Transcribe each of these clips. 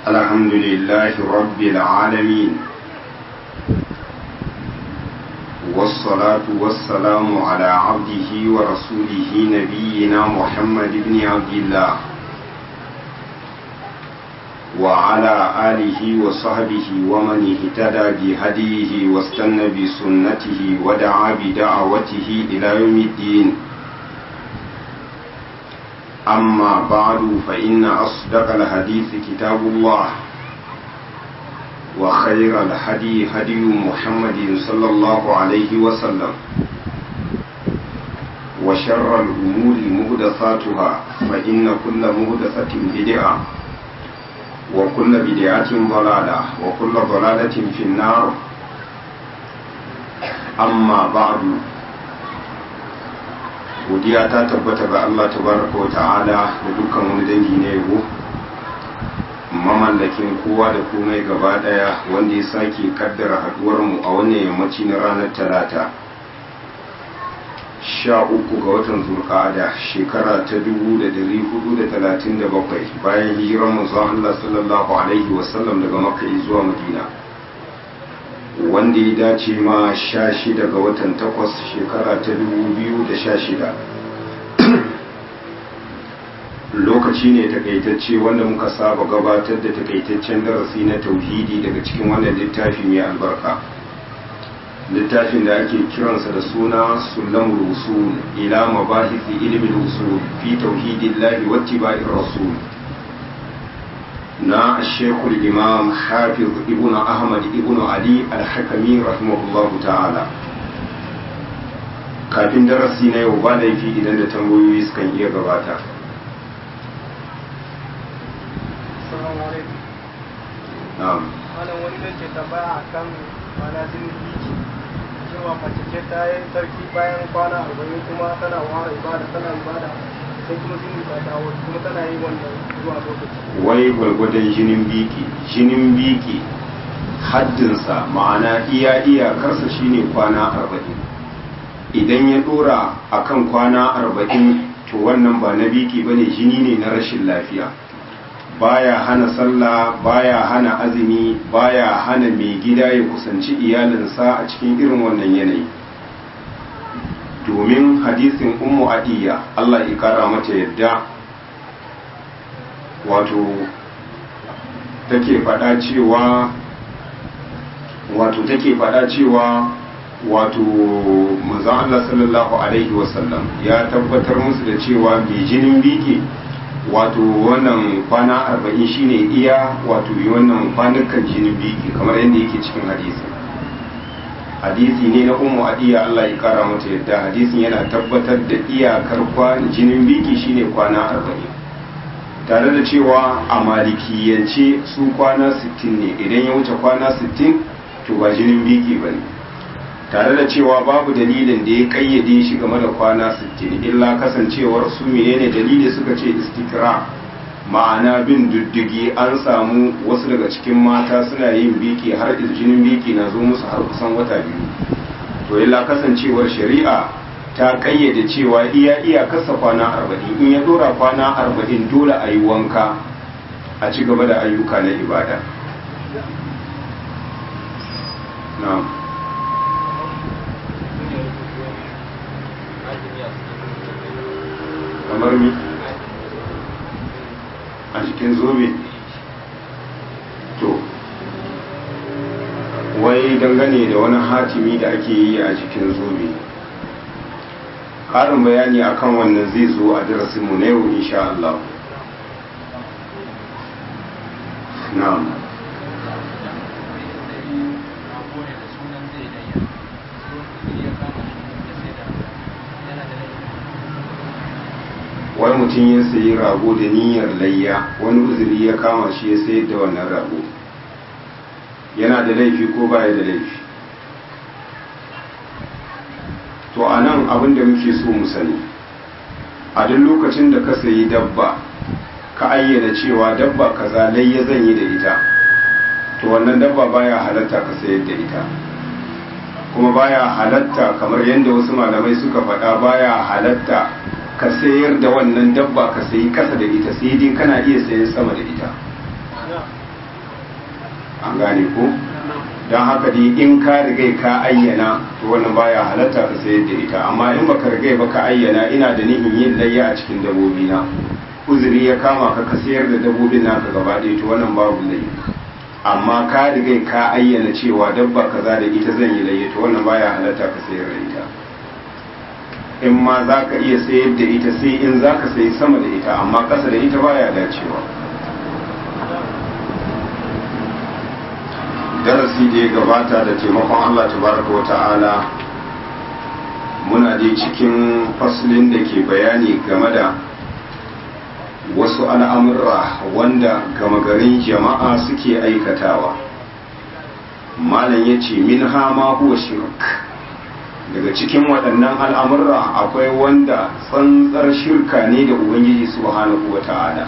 الحمد لله رب العالمين والصلاة والسلام على عبده ورسوله نبينا محمد بن عبد الله وعلى آله وصحبه ومن اهتدى بهديه واستنى بسنته ودعا بدعوته إلى يوم الدين أما بعد فإن أصدق الحديث كتاب الله وخير الهدي هدي محمد صلى الله عليه وسلم وشر الأمور مهدثاتها فإن كل مهدثة بدعة وكل بدعة ضلالة وكل ضلالة في النار أما بعد godiya ta tabbata ga Allah tabaraka wa ta'ala da dukkan wani dangi na yabo mamallakin kowa da komai gaba daya wanda ya sake kaddara haduwar mu a wannan yammaci na ranar talata sha uku ga watan zulqa'ada shekara ta dubu da dari hudu da talatin da bakwai bayan hijirar manzon Allah sallallahu alaihi wasallam daga makka zuwa madina wanda ya dace ma sha shida ga watan takwas shekara ta dubu biyu da sha shida lokaci ne takaitacce wanda muka saba gabatar da takaitaccen darasi na tauhidi daga cikin wannan littafi mai albarka littafin da ake kiransa da suna sulamul usul ila mabahisi ilmin usul fi tauhidillahi wattiba'ir rasul na shekul imam hafiz ibn ahmad ibn ali al-hakami rahimahullahu ta'ala kafin darasi na yau ba laifi idan da tambayoyi sukan iya gabata na'am malam wani da ke tambaya a kan mana jinin biki cewa mace ce ta yi sarki bayan kwana arba'in kuma tana wara ibada tana ibada sai kuma jini ta dawo kuma tana yi wannan zuwa lokaci wai gwargwadon jinin biki jinin biki haddinsa ma'ana iya iyakarsa shine kwana arba'in idan ya dora akan kwana arba'in to wannan ba na biki bane jini ne na rashin lafiya baya hana sallah baya hana azumi baya hana mai gida ya kusanci iyalinsa a cikin irin wannan yanayi domin hadisin ummu adiyya Allah ya kara mata yadda wato take faɗa cewa wato take faɗa cewa wato manzon Allah sallallahu alaihi wasallam ya tabbatar musu da cewa mai jinin biki wato wannan kwana arba'in shine iya wato yi wannan kwanukan jinin biki kamar yadda yake cikin hadisi hadisi ne na umu adiya Allah ya kara mata yadda hadisin yana tabbatar da iyakar jinin biki shine kwana arba'in tare da cewa a malikiyance su kwana 60 ne idan ya wuce kwana 60 to ba jinin biki ba ne tare da cewa babu dalilin da ya kayyade shi game da kwana 60 illa kasancewar su menene dalili suka ce istikra ma'ana bin diddigi an samu wasu daga cikin mata suna yin biki har jinin biki na zo musu har kusan wata biyu to illa kasancewar shari'a ta kayyade cewa iya iya kasa kwana arba'in in ya dora kwana arba'in dole a yi wanka a ci gaba da ayyuka na ibada na'am kamar mi a cikin zobe to wai dangane da wani hatimi da ake yi a cikin zobe ƙarin bayani akan wannan zai zo a darasinmu na yau insha Allah na'am wani mutum ya sayi rago da niyyar layya wani uzuri ya kama shi ya sayar da wannan rago yana da laifi ko baya da laifi to a nan abin da muke so mu sani a duk lokacin da ka sayi dabba ka ayyana cewa dabba kaza layya zan yi da ita to wannan dabba baya halatta ka sayar da ita kuma baya halatta kamar yadda wasu malamai suka faɗa baya halatta ka sayar da wannan dabba ka sayi kasa da ita sai dai kana iya sayan sama da ita an gane ko don haka dai in ka rigai ka ayyana to wannan baya halatta ka sayar da ita amma in baka rigai ba ka ayyana ina da nihin yin layya a cikin dabobi na uzuri ya kama ka ka sayar da dabobin naka gaba ɗaya to wannan babu laifi amma ka rigai ka ayyana cewa dabba kaza da ita zan yi layya to wannan baya halatta ka sayar da ita in ma za ka iya sayar da ita sai in za ka sayi sama da ita amma ƙasa da ita baya dacewa darasi da ya gabata da taimakon Allah tabaraka wa ta'ala muna dai cikin faslin da ke bayani game da wasu al'amurra wanda gama garin jama'a suke aikatawa malam ya ce min hama huwa shirk daga cikin waɗannan al'amurra akwai wanda tsantsar shirka ne da ubangiji subhanahu wa ta'ala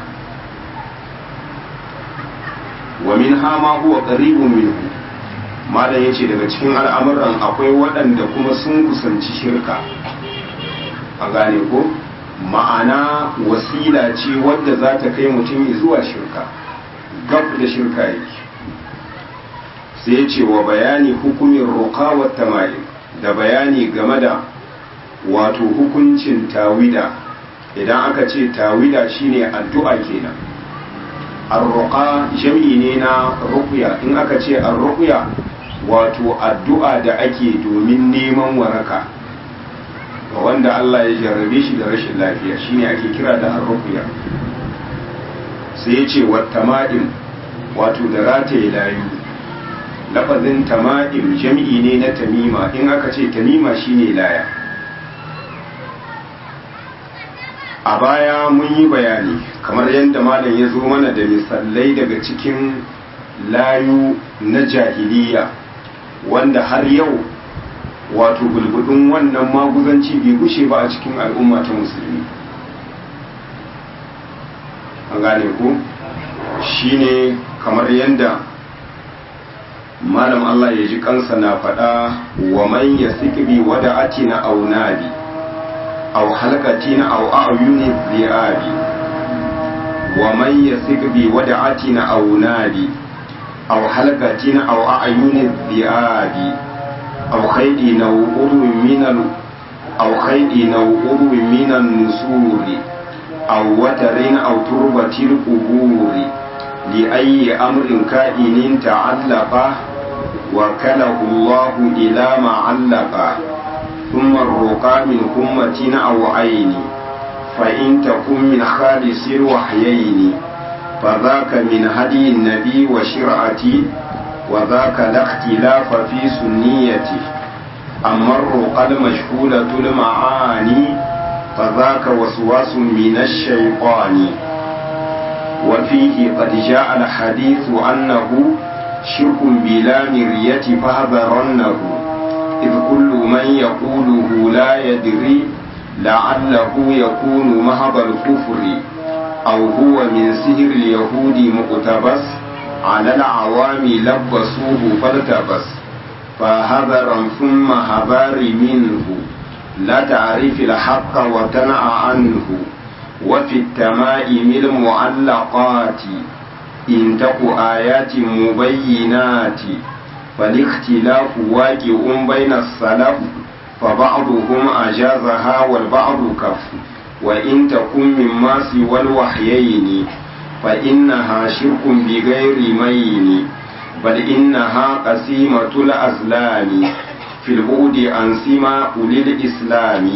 wa min hama huwa qaribun minhu malam yace daga cikin al'amuran akwai waɗanda kuma sun kusanci shirka a gane ko ma'ana wasila ce wadda za ta kai mutum zuwa shirka gab da shirka yake sai ya ce wa bayani hukumin roƙa wa tamari da bayani game da wato hukuncin tawida idan aka ce tawida shine addu'a kenan arruqa jam'i ne na ruqya in aka ce arruqya wato addu'a da ake domin neman waraka ga wanda Allah ya jarrabe shi da rashin lafiya shine ake kira da arruqya sai ya ce wattama'im wato da rataye layu lafazin tama'im jam'i ne na tamima in aka ce tamima shine laya a baya mun yi bayani kamar yadda malam ya zo mana da misalai daga cikin layu na jahiliya wanda har yau wato bulbudin wannan maguzanci bai gushe ba a cikin al'umma ta musulmi an gane ku shine kamar yadda malam Allah ya ji kansa na faɗa wa man ya sikbi wada atina au nabi au halkatina au a'yuni zi'abi wa man ya sikbi wada atina au nabi au halkatina au a'yuni zi'abi au khaydi na urwi minal au khaydi na urwi minan nusuri au watarin au turbatil quburi li ayyi amrin ka'inin ta'allaqa وكله الله إلى ما علق ثم الرقى من أمة أو عين فإن تكن من خالص الوحيين فذاك من هدي النبي وشرعتي وذاك لا اختلاف في سنيته أما الرقى المشهولة المعاني فذاك وسواس من الشيطان وفيه قد جاء الحديث أنه شرك بلا مرية فاحذرنه إذ كل من يقوله لا يدري لعله يكون مهب الكفر أو هو من سهر اليهود مقتبس على العوام لبسوه فالتبس فهذرا ثم هبار منه لا تعرف الحق وتنع عنه وفي التمائم المعلقات إن تك آيات مبينات فالاختلاف واقع بين السلف فبعضهم أجازها والبعض كف وإن تكن مما سوى الوحيين فإنها شرك بغير مين بل إنها قسيمة الأزلام في البعد عن سما أولي الإسلام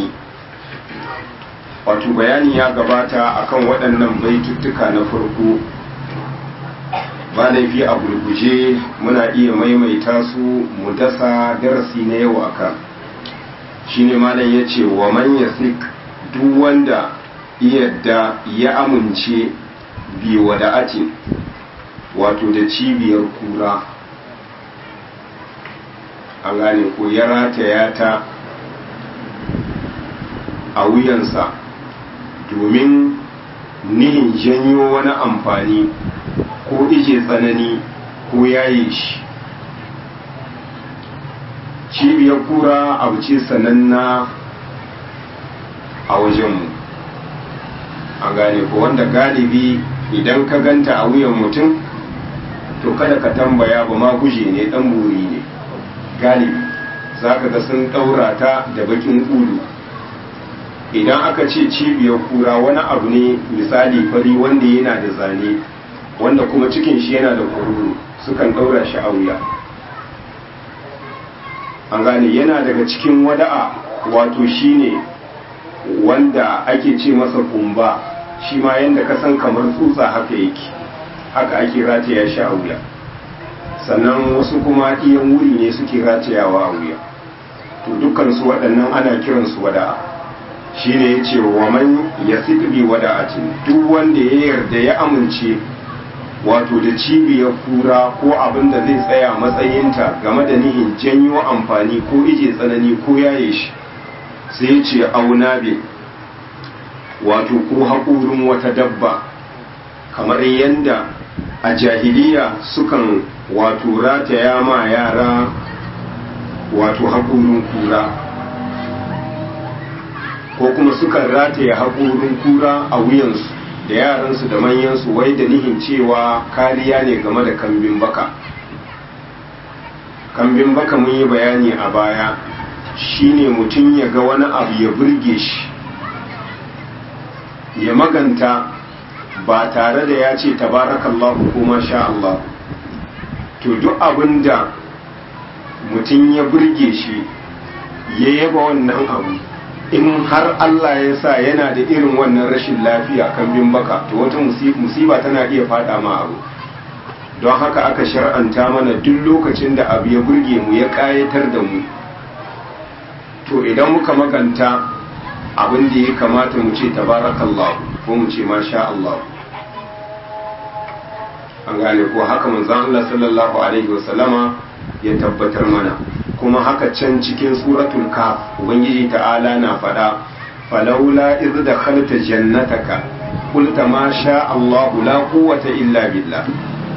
wato bayani ya gabata akan waɗannan baituttuka na farko ba laifi a gurguje muna iya maimaita su mu dasa darasi na yau aka shine malam ya ce wa man yasik duk wanda yadda ya amince bi wada'atin wato da cibiyar kura an gane ko ya rataya ta a wuyansa domin nihin janyo wani amfani ko ije tsanani ko yaye shi cibiyar kura abu ce sananna a wajenmu an gane ko wanda galibi idan ka ganta a wuyan mutum to kada ka tambaya ba ma guje ne dan buri ne galibi za ka ga sun ɗaura ta da bakin ulu idan aka ce cibiyar kura wani abu ne misali fari wanda yana da zane wanda kuma cikin shi yana da kururu sukan ɗaura shi a wuya an gane yana daga cikin wada'a wato shine wanda ake ce masa kumba shi ma yadda ka san kamar tsutsa haka yake haka ake rataya shi a wuya sannan wasu kuma iyan wuri ne suke ratayawa a wuya to dukkansu waɗannan ana kiransu wada'a shi ne ya ce wa man ya bi wada'atin duk wanda ya yarda ya amince wato da cibiyar kura ko abin da zai tsaya matsayinta game da nihin janyo amfani ko ije tsanani ko yaye shi sai ya ce auna be wato ko haƙurin wata dabba kamar yadda a jahiliya sukan wato rataya ma yara wato haƙurin kura ko kuma sukan rataya haƙurin kura a wuyansu da yaransu da manyansu wai da nihin cewa kariya ne game da kambin baka kambin baka mun yi bayani a baya shine mutum ya ga wani abu ya burge shi ya maganta ba tare da ya ce tabarakallahu ko masha Allah to duk abin da mutum ya burge shi ya yaba wannan abu in har Allah ya sa yana da irin wannan rashin lafiya kan bin baka to wata musiba tana iya fada ma abu don haka aka shar'anta mana duk lokacin da abu ya burge mu ya kayatar da mu to idan muka maganta abin da ya kamata mu ce tabarakallahu ko mu ce masha Allah an gane ko haka manzon Allah sallallahu alaihi wasallama ya tabbatar mana kuma haka can cikin suratul kaf ubangiji ta'ala na faɗa falaula idh dakhalta jannataka qulta ma sha Allah la quwwata illa billah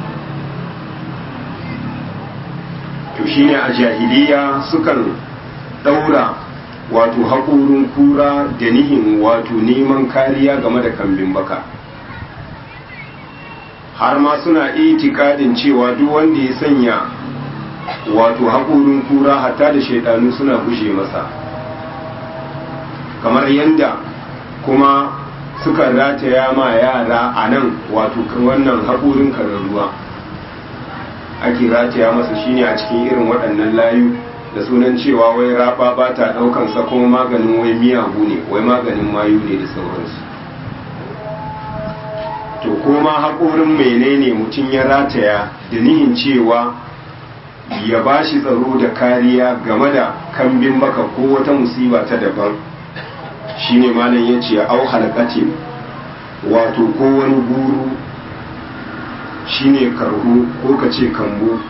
to shine a jahiliya sukan daura wato haƙorin kura da nihin wato neman kariya game da kambin baka har ma suna itikadin cewa duk wanda ya sanya wato haƙorin kura hatta da shaidanu suna gushe masa kamar yadda kuma suka rataya ma yara a nan wato wannan haƙorin ruwa ake rataya masa shine a cikin irin waɗannan layu da sunan cewa wai raba ba ta ɗaukan sa kuma maganin wai miyagu ne wai maganin mayu ne da sauransu to kuma haƙorin menene mutum ya rataya da nihin cewa ya ba shi tsaro da kariya game da kambin baka ko wata musiba ta daban shine malam ya ce au halkatin wato ko wani guru shine karhu ko ka ce kambu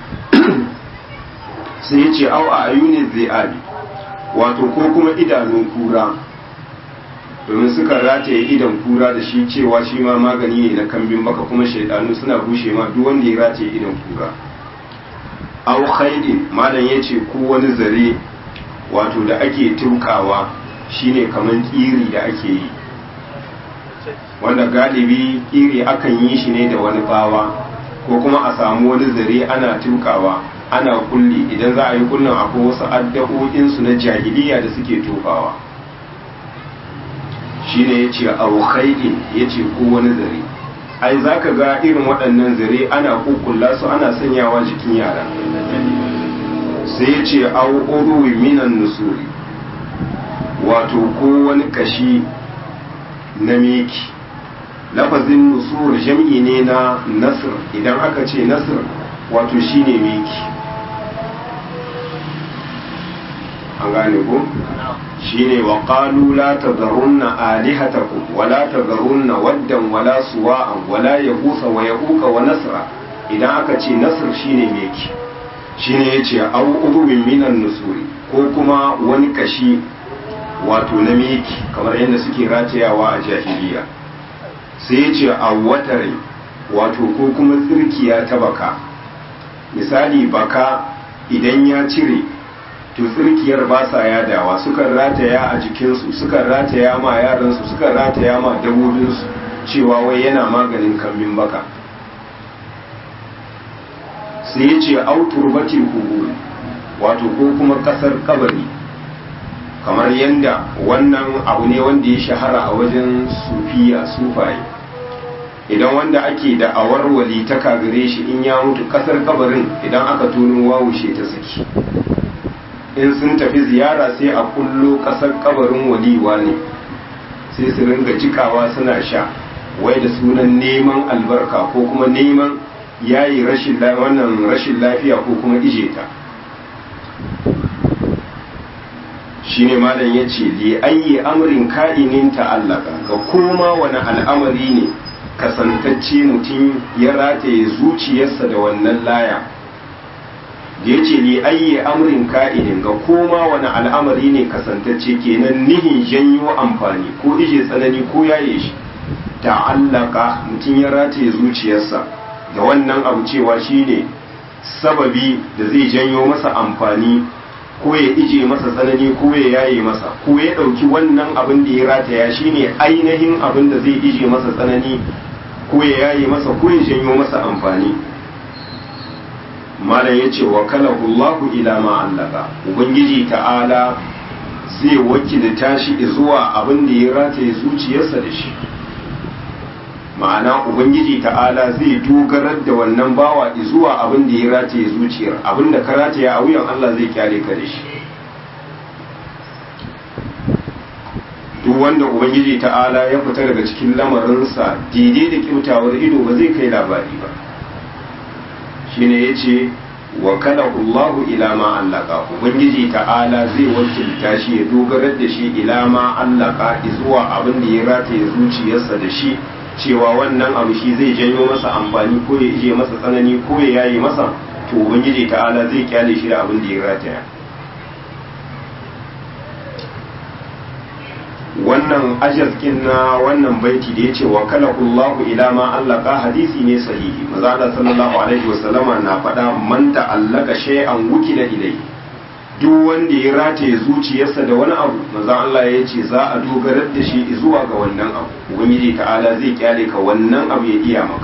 sai ya ce au a ayunin zai wato ko kuma idanun kura domin suka rataye idan kura da shi cewa shi ma magani ne na kambin baka kuma shaidanu suna bushe ma duk wanda ya rataye idan kura au khaidin malam ya ce ko wani zare wato da ake tukawa shine kaman kiri da ake yi wanda galibi kiri akan yi shi ne da wani bawa ko kuma a samu wani zare ana tukawa ana kulli idan za a yi kullum akwai wasu addu'o'insu na jahiliya da suke tofawa shine ya ce auhaidin ya ce ko wani zare ai za ka ga irin waɗannan zare ana kukkulla su ana sanyawa jikin yara sai ya ce au minan nusuri wato ko wani kashi na meki lafazin nusur jam'i ne na nasir idan aka ce nasir wato shine meki an gane ko shine wa qalu la tadharunna alihatakum wa la tadharunna waddan wala suwa'an wala yaghutha wa yaquqa wa nasra idan aka ce nasr shine meki shine yace au udubin minan nusuri ko kuma wani kashi wato na meki kamar yadda suke ratayawa a jahiliya sai yace a watare wato ko kuma tsirkiya ta baka misali baka idan ya cire to tsirkiyar ba sa yadawa sukan rataya a jikinsu sukan rataya ma yaransu sukan rataya ma dabobinsu cewa wai yana maganin kambin baka sai ya ce auturbatin kubur wato ko kuma kasar kabari kamar yadda wannan abu ne wanda ya shahara a wajen sufiya sufaye idan wanda ake da awar walitaka gare shi in ya mutu kasar kabarin idan aka tono wawushe ta saki in sun tafi ziyara sai a kullo kasar kabarin waliwa ne sai su ringa jikawa suna sha wai da sunan neman albarka ko kuma neman yayi rashin wannan rashin lafiya ko kuma ije ta shine malam yace li ayyi amrin ka'inin ta'allaka ga koma wani al'amari ne kasantacce mutum ya rataye zuciyarsa da wannan laya da yace li ayyi amrin ka'inin ga koma wani al'amari ne kasantacce kenan nihin janyo amfani ko ije tsanani ko yaye shi ta'allaka mutum ya rataye zuciyarsa da wannan abu cewa shine sababi da zai janyo masa amfani ko ya ije masa tsanani ko ya yaye masa ko ya ɗauki wannan abin da ya rataya shine ainihin abin da zai ije masa tsanani ko ya yaye masa ko ya janyo masa amfani malam ya ce wa kalahu Allahu ila ma allaka ubangiji ta'ala zai wakilta shi zuwa abin da ya rataye zuciyarsa da shi ma'ana ubangiji ta'ala zai dogarar da wannan bawa zuwa abin da ya rataye zuciyar abin da ka rataye a wuyan Allah zai kyale ka da shi duk wanda ubangiji ta'ala ya fita daga cikin lamarinsa daidai da kyautawar ido ba zai kai labari ba shine yace wa kalahu Allahu ila ma allaka ubangiji ta'ala zai wakilta shi ya dogarar da shi ila ma allaka zuwa abin da ya rataye zuciyarsa da shi cewa wannan abu shi zai janyo masa amfani ko ya ije masa tsanani ko ya yaye masa to ubangiji ta'ala zai kyale shi da abin da ya rataya wannan ajazkin na wannan baiti da ya ce wa kalakullahu ila ma allaka hadisi ne sahihi maza da sallallahu alaihi wasallama na faɗa man ta'allaka shay'an wukila ilai duk wanda ya rataye zuciyarsa da wani abu maza Allah ya ce za a dogarar da shi zuwa ga wannan abu ubangiji ta'ala zai kyale ka wannan abu ya iya maka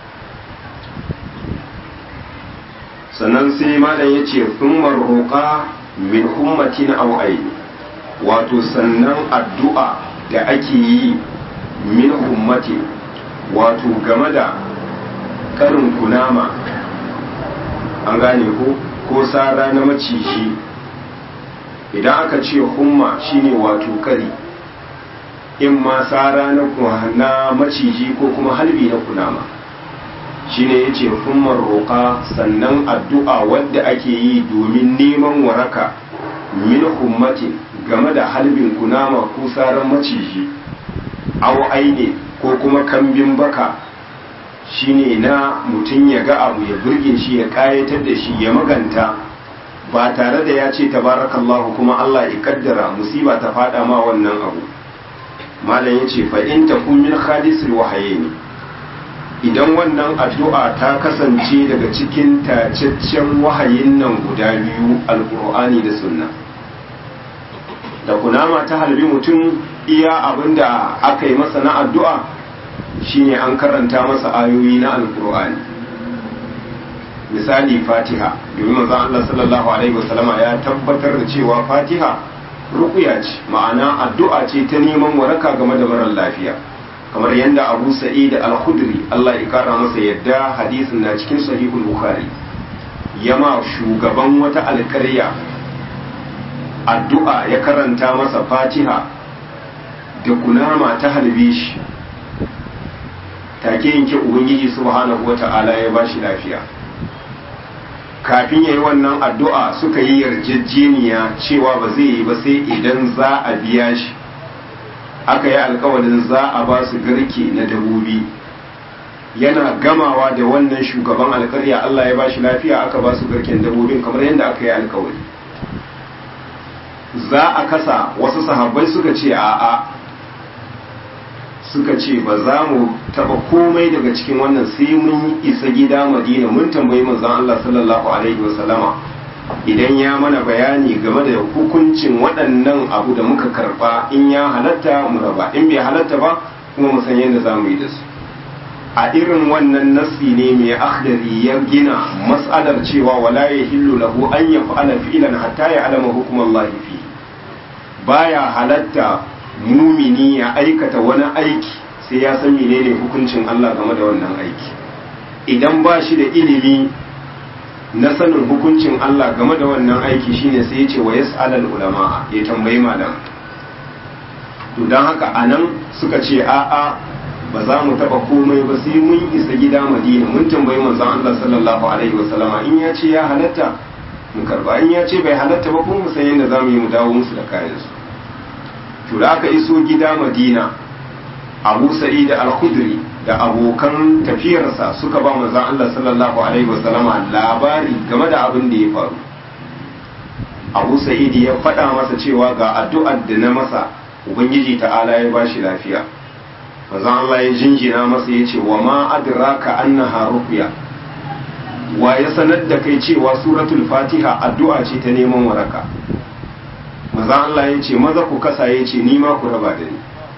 sannan sai malam ya ce thumma roƙa min hummatin aw aini wato sannan addu'a da ake yi min hummatin wato game da karin kunama an gane ko ko sara na maciji idan aka ce humma shine wato kari in ma sara na maciji ko kuma halbi na kunama shine yace hummar roƙa sannan addu'a wadda ake yi domin neman waraka min hummatin game da halbin kunama ko saran maciji aw aine ko kuma kambin baka shine na mutum ya ga abu ya burge shi ya kayatar da shi ya maganta ba tare da ya ce tabarakallahu kuma Allah ya kaddara musiba ta fada ma wannan abu malam yace fa in takun min khalisil wahayin idan wannan addu'a ta kasance daga cikin tacaccen wahayin nan guda biyu alqur'ani da sunna da kunama ta halbi mutum iya abinda aka yi masa na addu'a shine an karanta masa ayoyi na alqur'ani misali fatiha domin manzon Allah sallallahu alaihi wasallama ya tabbatar da cewa fatiha ruqya ce ma'ana addu'a ce ta neman waraka game da marar lafiya kamar yadda Abu Sa'id al-Khudri Allah ya kara masa yadda hadisin na cikin sahihul Bukhari yama shugaban wata alƙarya addu'a ya karanta masa fatiha da kunama ta halbe shi take yanke ubangiji subhanahu wata'ala ya bashi lafiya kafin ya yi wannan addu'a suka yi yarjejeniya cewa ba zai yi ba sai idan za a biya shi aka yi alkawarin za a ba su garke na dabobi yana gamawa da wannan shugaban alkarya Allah ya ba shi lafiya aka ba su garken dabobin kamar yadda aka yi alkawari za a kasa wasu sahabbai suka ce a'a suka ce ba za mu taba komai daga cikin wannan sai mun isa gida madina mun tambayi manzon Allah sallallahu alaihi wasallama idan ya mana bayani game da hukuncin waɗannan abu da muka karba in ya halatta mu raba in bai halatta ba kuma mu san yadda za mu yi da su a irin wannan nassi ne mai akhdari ya gina mas'alar cewa wala yahillu lahu an yaf'ala fi'lan hatta ya'lama hukmallahi fi baya halatta mumini ya aikata wani aiki sai ya san menene hukuncin Allah game da wannan aiki idan ba shi da ilimi na sanin hukuncin Allah game da wannan aiki shine sai ya ce wa yas'alal ulama ya tambayi malam to dan haka anan suka ce a'a ba za mu taba komai ba sai mun isa gida Madina mun tambayi manzon Allah sallallahu alaihi wasallama in ya ce ya halatta mu karba in ya ce bai halatta ba kuma mu san yadda zamu yi mu dawo musu da kayan su to da aka iso gida Madina Abu Sa'id al-Khudri da abokan tafiyarsa suka ba manzon Allah sallallahu alaihi wasallama labari game da abin da ya faru Abu Sa'id ya faɗa masa cewa ga addu'ar da na masa Ubangiji ta'ala ya bashi lafiya manzon Allah ya jinjina masa ya ce wa ma adraka annaha ruqya wa ya sanar da kai cewa suratul fatiha addu'a ce ta neman waraka manzon Allah ya ce maza ku kasa ya ce ni ma ku raba da ni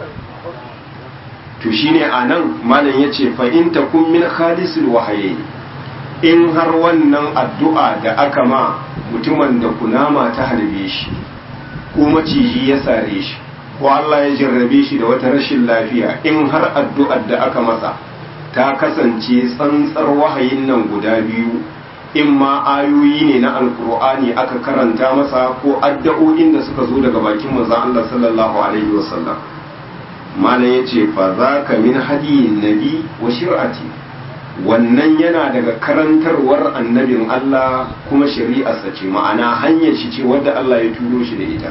to shine anan malam yace fa in takum min khalisul wahayi in har wannan addu'a da aka ma mutumin da kunama ta harbe shi ko maciji ya sare shi ko Allah ya jarrabe shi da wata rashin lafiya in har addu'ar da aka masa ta kasance tsantsar wahayin nan guda biyu in ma ayoyi ne na alkur'ani aka karanta masa ko addu'o'in da suka zo daga bakin manzon Allah sallallahu alaihi wasallam malam ya ce fa za ka min hadiyin nabi wa shir'ati wannan yana daga karantarwar annabin Allah kuma shari'arsa ce ma'ana hanyar shi ce wadda Allah ya turo shi da ita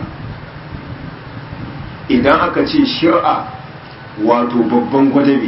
idan aka ce shir'a wato babban gwadabe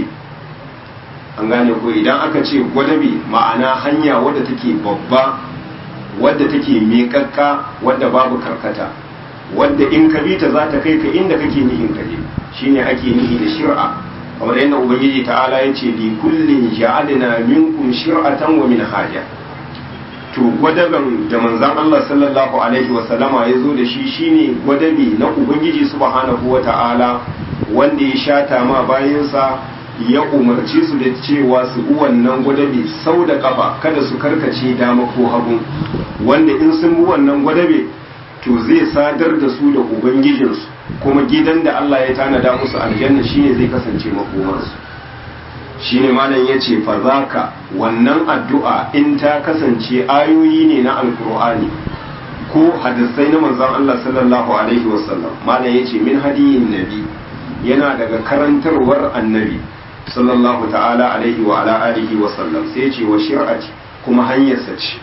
an gane ko idan aka ce gwadabe ma'ana hanya wadda take babba wadda take miƙaƙƙa wadda babu karkata wadda in ka bi ta za ta kai ka inda kake nihin ka je shine ake nihi da shir'a kamar yadda ubangiji ta'ala ya ce li kullin ja'alna minkum shir'atan wa minhaja to gwadaban da manzon Allah sallallahu alaihi wa sallama ya zo da shi shine gwadabi na ubangiji subhanahu wa ta'ala wanda ya shata ma bayansa ya umarci su da cewa su bi wannan gwadabi sau da kafa kada su karkace dama ko hagu wanda in sun bi wannan gwadabe to zai sadar da su da ubangijinsu kuma gidan da Allah ya tanada musu aljanna shine zai kasance makomarsu shine malam ya ce fa zaka wannan addu'a in ta kasance ayoyi ne na alkur'ani ko hadisai na manzon Allah sallallahu alaihi wasallam malam ya ce min hadiyin nabi yana daga karantarwar annabi sallallahu ta'ala alaihi wa ala alihi wa sallam sai ya ce wa shir'ati kuma hanyarsa ce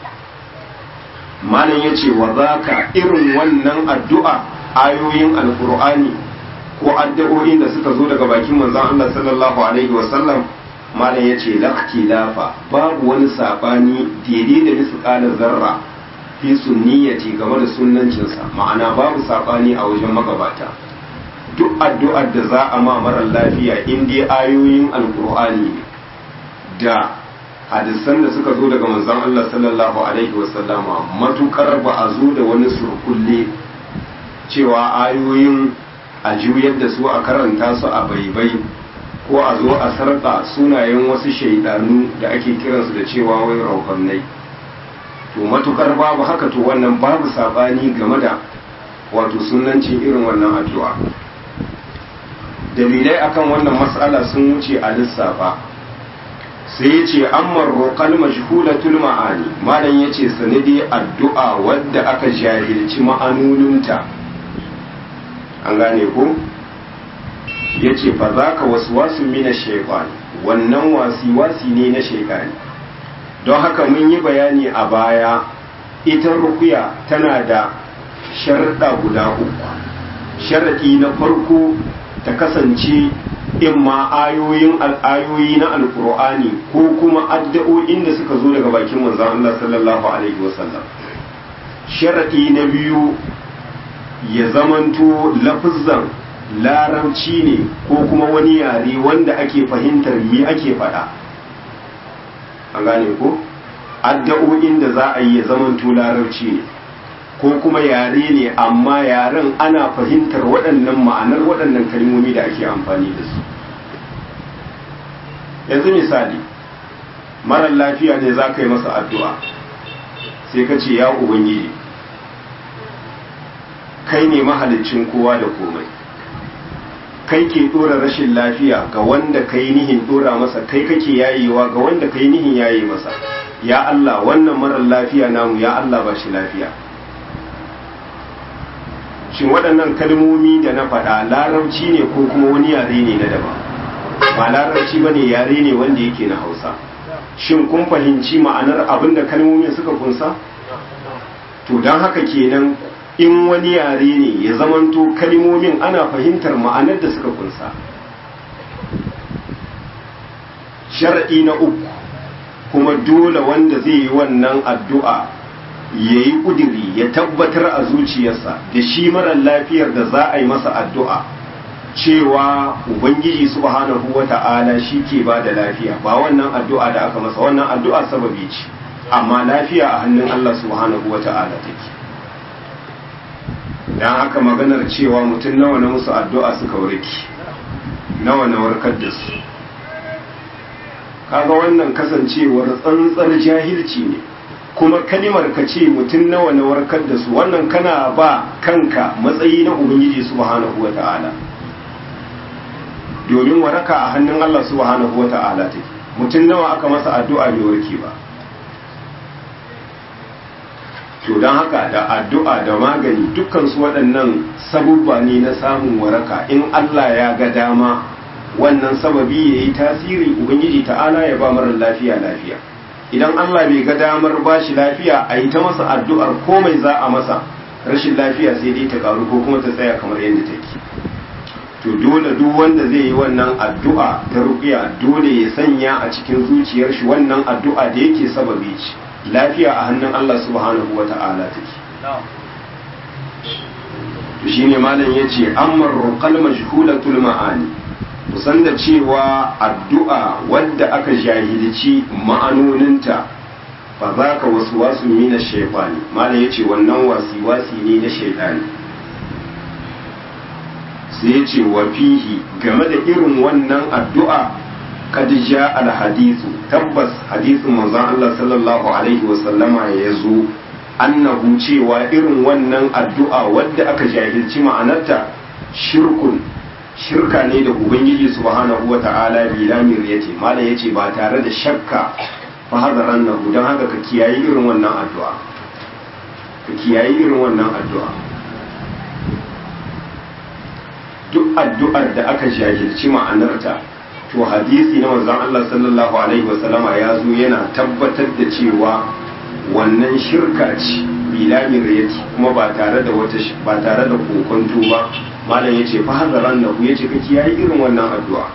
malam ya ce wa zaka irin wannan addu'a ayoyin alkur'ani ko addu'o'in da suka zo daga bakin manzon Allah sallallahu alaihi wasallam malam ya ce lafa babu wani sabani daidai da misƙalar zarra fi sunniyati game da sunnancinsa ma'ana babu sabani a wajen magabata duk addu'ar da za a ma marar lafiya in dai ayoyin alkur'ani da hadisan da suka zo daga manzon Allah sallallahu alaihi wasallama matukar ba a zo da wani surkulle cewa ayoyin a juyar da su a karanta su a baibai ko a zo a sarƙa sunayen wasu shaidanu da ake kiransu da cewa wai raukannai to matukar babu haka to wannan babu sabani game da wato sunancin irin wannan addu'a dalilai akan wannan matsala sun wuce a lissafa sai ya ce ammar roƙal mashhulatul ma'ani malam ya ce sanadi addu'a wadda aka jahilci ma'anoninta an gane ko ya ce fa za ka wasu wasu mina shaifani wannan wasi-wasi ne na shaifani don haka mun yi bayani a baya ita rukuya tana da sharaɗa guda uku sharaɗi na farko ta kasance in ma ayoyin al'ayoyi na alkur'ani ko kuma addu'o'in da suka zo daga bakin manzon Allah sallallahu alaihi wasallam sharaɗi na biyu ya zamanto lafizan larabci ne ko kuma wani yare wanda ake fahimtar me ake faɗa an gane ko addu'o'in da za a yi ya zamanto larabci ne ko kuma yare ne amma yaren ana fahimtar waɗannan ma'anar waɗannan kalmomi da ake amfani da su yanzu misali marar lafiya ne za ka yi masa addu'a sai ka ce ya ubangiji kai ne mahalicin kowa da komai kai ke dora rashin lafiya ga wanda kai nihin dora masa kai kake yayewa ga wanda kai nihin yaye masa ya Allah wannan marar lafiya namu ya Allah ba shi lafiya shin waɗannan kalmomi da na faɗa larabci ne ko kuma wani yare ne na daban ba larabci ba ne yare ne wanda yake na hausa shin kun fahimci ma'anar abin da kalmomin suka kunsa to don haka kenan in wani yare ne ya zamanto kalmomin ana fahimtar ma'anar da suka kunsa sharaɗi na uku kuma dole wanda zai yi wannan addu'a ya yi ƙudiri ya tabbatar a zuciyarsa da shi marar lafiyar da za a yi masa addu'a cewa ubangiji subhanahu wa ta'ala shi ke ba da lafiya ba wannan addu'a da aka masa wannan addu'a sababi ce amma lafiya a hannun Allah subhanahu wa ta'ala take don haka maganar cewa mutum nawa na musu addu'a suka warki nawa na warkar da su kaga wannan kasancewar tsantsar jahilci ne kuma kalimar ka ce mutum nawa na warkar da su wannan kana ba kanka matsayi na ubangiji subhanahu wa ta'ala domin waraka a hannun Allah subhanahu wa ta'ala take mutum nawa aka masa addu'a bai warke ba to don haka da addu'a da magani dukkan su waɗannan sabubba ne na samun waraka in Allah ya ga dama wannan sababi ya yi tasiri ubangiji ta'ala ya ba marar lafiya lafiya idan Allah bai ga damar ba shi lafiya a yi ta masa addu'ar komai za a masa rashin lafiya sai dai ta karu ko kuma ta tsaya kamar yadda take to dole duk wanda zai yi wannan addu'a ta ruqiya dole ya sanya a cikin zuciyar shi wannan addu'a da yake sababi ce lafiya a hannun Allah subhanahu wata'ala take to shine malam yace amma ruqal majhulatul ma'ani kusan da cewa addu'a wadda aka jahilci ma'anoninta ba za ka wasu wasu mina shaifani malam ya ce wannan wasi-wasi ne na shaifani sai ya ce wa fihi game da irin wannan addu'a kadija alhadisu tabbas hadisin manzon Allah sallallahu alaihi wasallama ya zo annahu cewa irin wannan addu'a wadda aka jahilci ma'anarta shirkun shirka ne da ubangiji subhanahu wa ta'ala bilamir yace malam yace ba tare da shakka fa hadaran nahu dan haka ka kiyayi irin wannan addu'a ka kiyayi irin wannan addu'a duk addu'ar da aka jahilci ma'anarta to hadisi na manzon Allah sallallahu alaihi wasallama ya zo yana tabbatar da cewa wannan shirka ce bilamir yace kuma ba tare da wata ba tare da kokonto ba malam yace fa hazaran nahu yace ka kiyaye irin wannan addu'a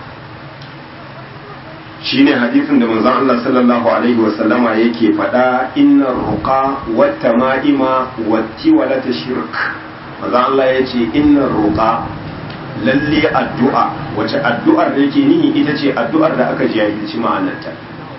shine hadisin da manzon Allah sallallahu alaihi wa sallama yake faɗa innar ruqa wat tama'ima wat tiwalata shirk manzon Allah yace innar ruqa lalle addu'a wace addu'ar da yake nihi ita ce addu'ar da aka jahilci ma'anarta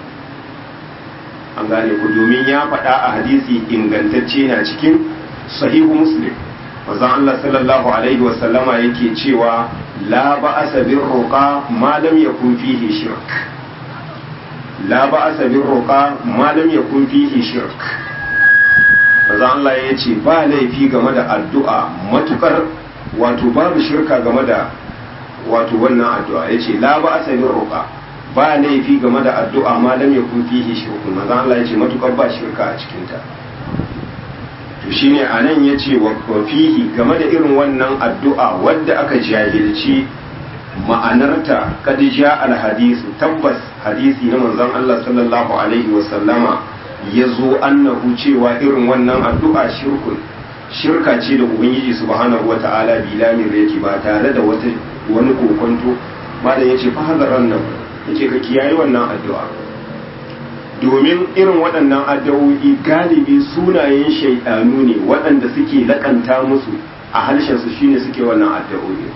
an gane ku domin ya faɗa a hadisi ingantacce na cikin sahihu muslim manzon Allah sallallahu alaihi wa sallama yake cewa la ba'asa bir ruqa ma lam yakun fihi shirk la ba'asa bir ruqa ma lam yakun fihi shirk manzon Allah ya ce ba laifi game da addu'a matukar wato babu shirka game da wato wannan addu'a yace la ba'asa bir ruqa ba laifi game da addu'a ma lam yakun fihi shirkun manzon Allah ya ce matukar ba shirka a cikin ta to shine anan yace wa fihi game da irin wannan addu'a wadda aka jahilci ma'anarta kad ja al hadisu tabbas hadisi na manzon Allah sallallahu alaihi wa sallama yazo annahu cewa irin wannan addu'a shirkun shirka ce da ubangiji subhanahu wata'ala bilamir yake ba tare da wata wani kokonto malam yace fa hadaran nan yace ka kiyaye wannan addu'a domin irin waɗannan addu'o'i galibi sunayen shaidanu ne waɗanda suke lakanta musu a harshensu shine suke wannan addu'o'i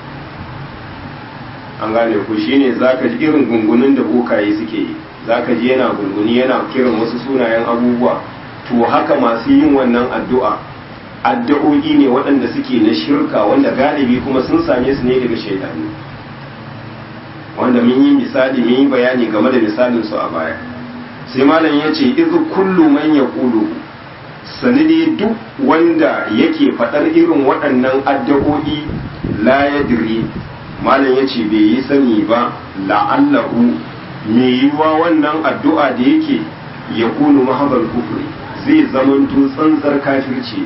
an gane ku shine zaka ji irin gungunin da bokaye suke yi zaka ji yana gunguni yana kiran wasu sunayen abubuwa to haka masu yin wannan addu'a addu'o'i ne waɗanda suke na shirka wanda galibi kuma sun same su ne daga shaidanu wanda mun yi misali mun yi bayani game da misalin su a baya sai malam ya ce izu kullu man ya kulu sanidi duk wanda yake faɗar irin waɗannan addu'o'i la yadri malam ya ce bai yi sani ba la'allahu mai yiwa wannan addu'a da yake ya kunu mahabar kufri zai zamanto tsantsar kafirci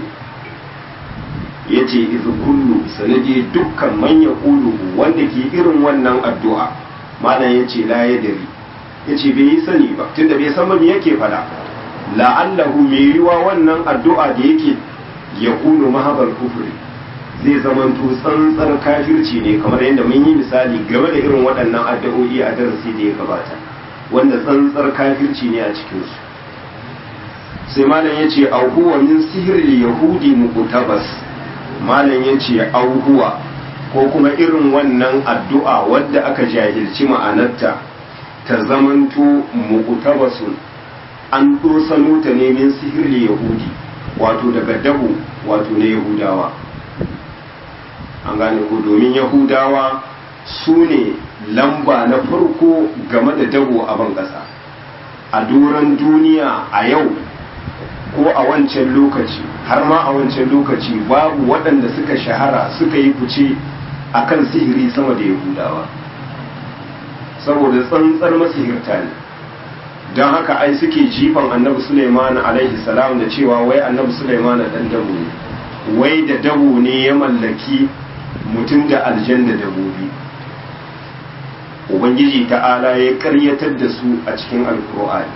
ya ce izu kullu sanadi dukkan manya kulu wanda ke irin wannan addu'a malam ya ce la ya dari ya ce bai yi sani ba tunda bai san me yake fada la'allahu mai yiwa wannan addu'a da yake ya kunu mahabar kufri zai zamanto tsantsar kafirci ne kamar yadda mun yi misali game da irin waɗannan addu'o'i a darasi da ya gabata wanda tsantsar kafirci ne a cikinsu sai malam ya ce auhuwa min sihirin yahudi muqtabas malam ya ce auhuwa ko kuma irin wannan addu'a wadda aka jahilci ma'anarta ta zamanto muqtabasun an dosano ta ne min sihirin yahudi wato daga dabu wato na yahudawa an gane ko domin yahudawa su ne lamba na farko game da dabo a ban ƙasa a doron duniya a yau ko a wancan lokaci har ma a wancan lokaci babu waɗanda suka shahara suka yi fice a kan sihiri sama da yahudawa saboda tsantsar masihirta ne don haka ai suke jifan annabi suleiman alaihi salam da cewa wai annabi suleiman ɗan dabo ne wai da dabo ne ya mallaki mutum da aljanna dabobi ubangiji ta'ala ya karyatar da su a cikin alkur'ani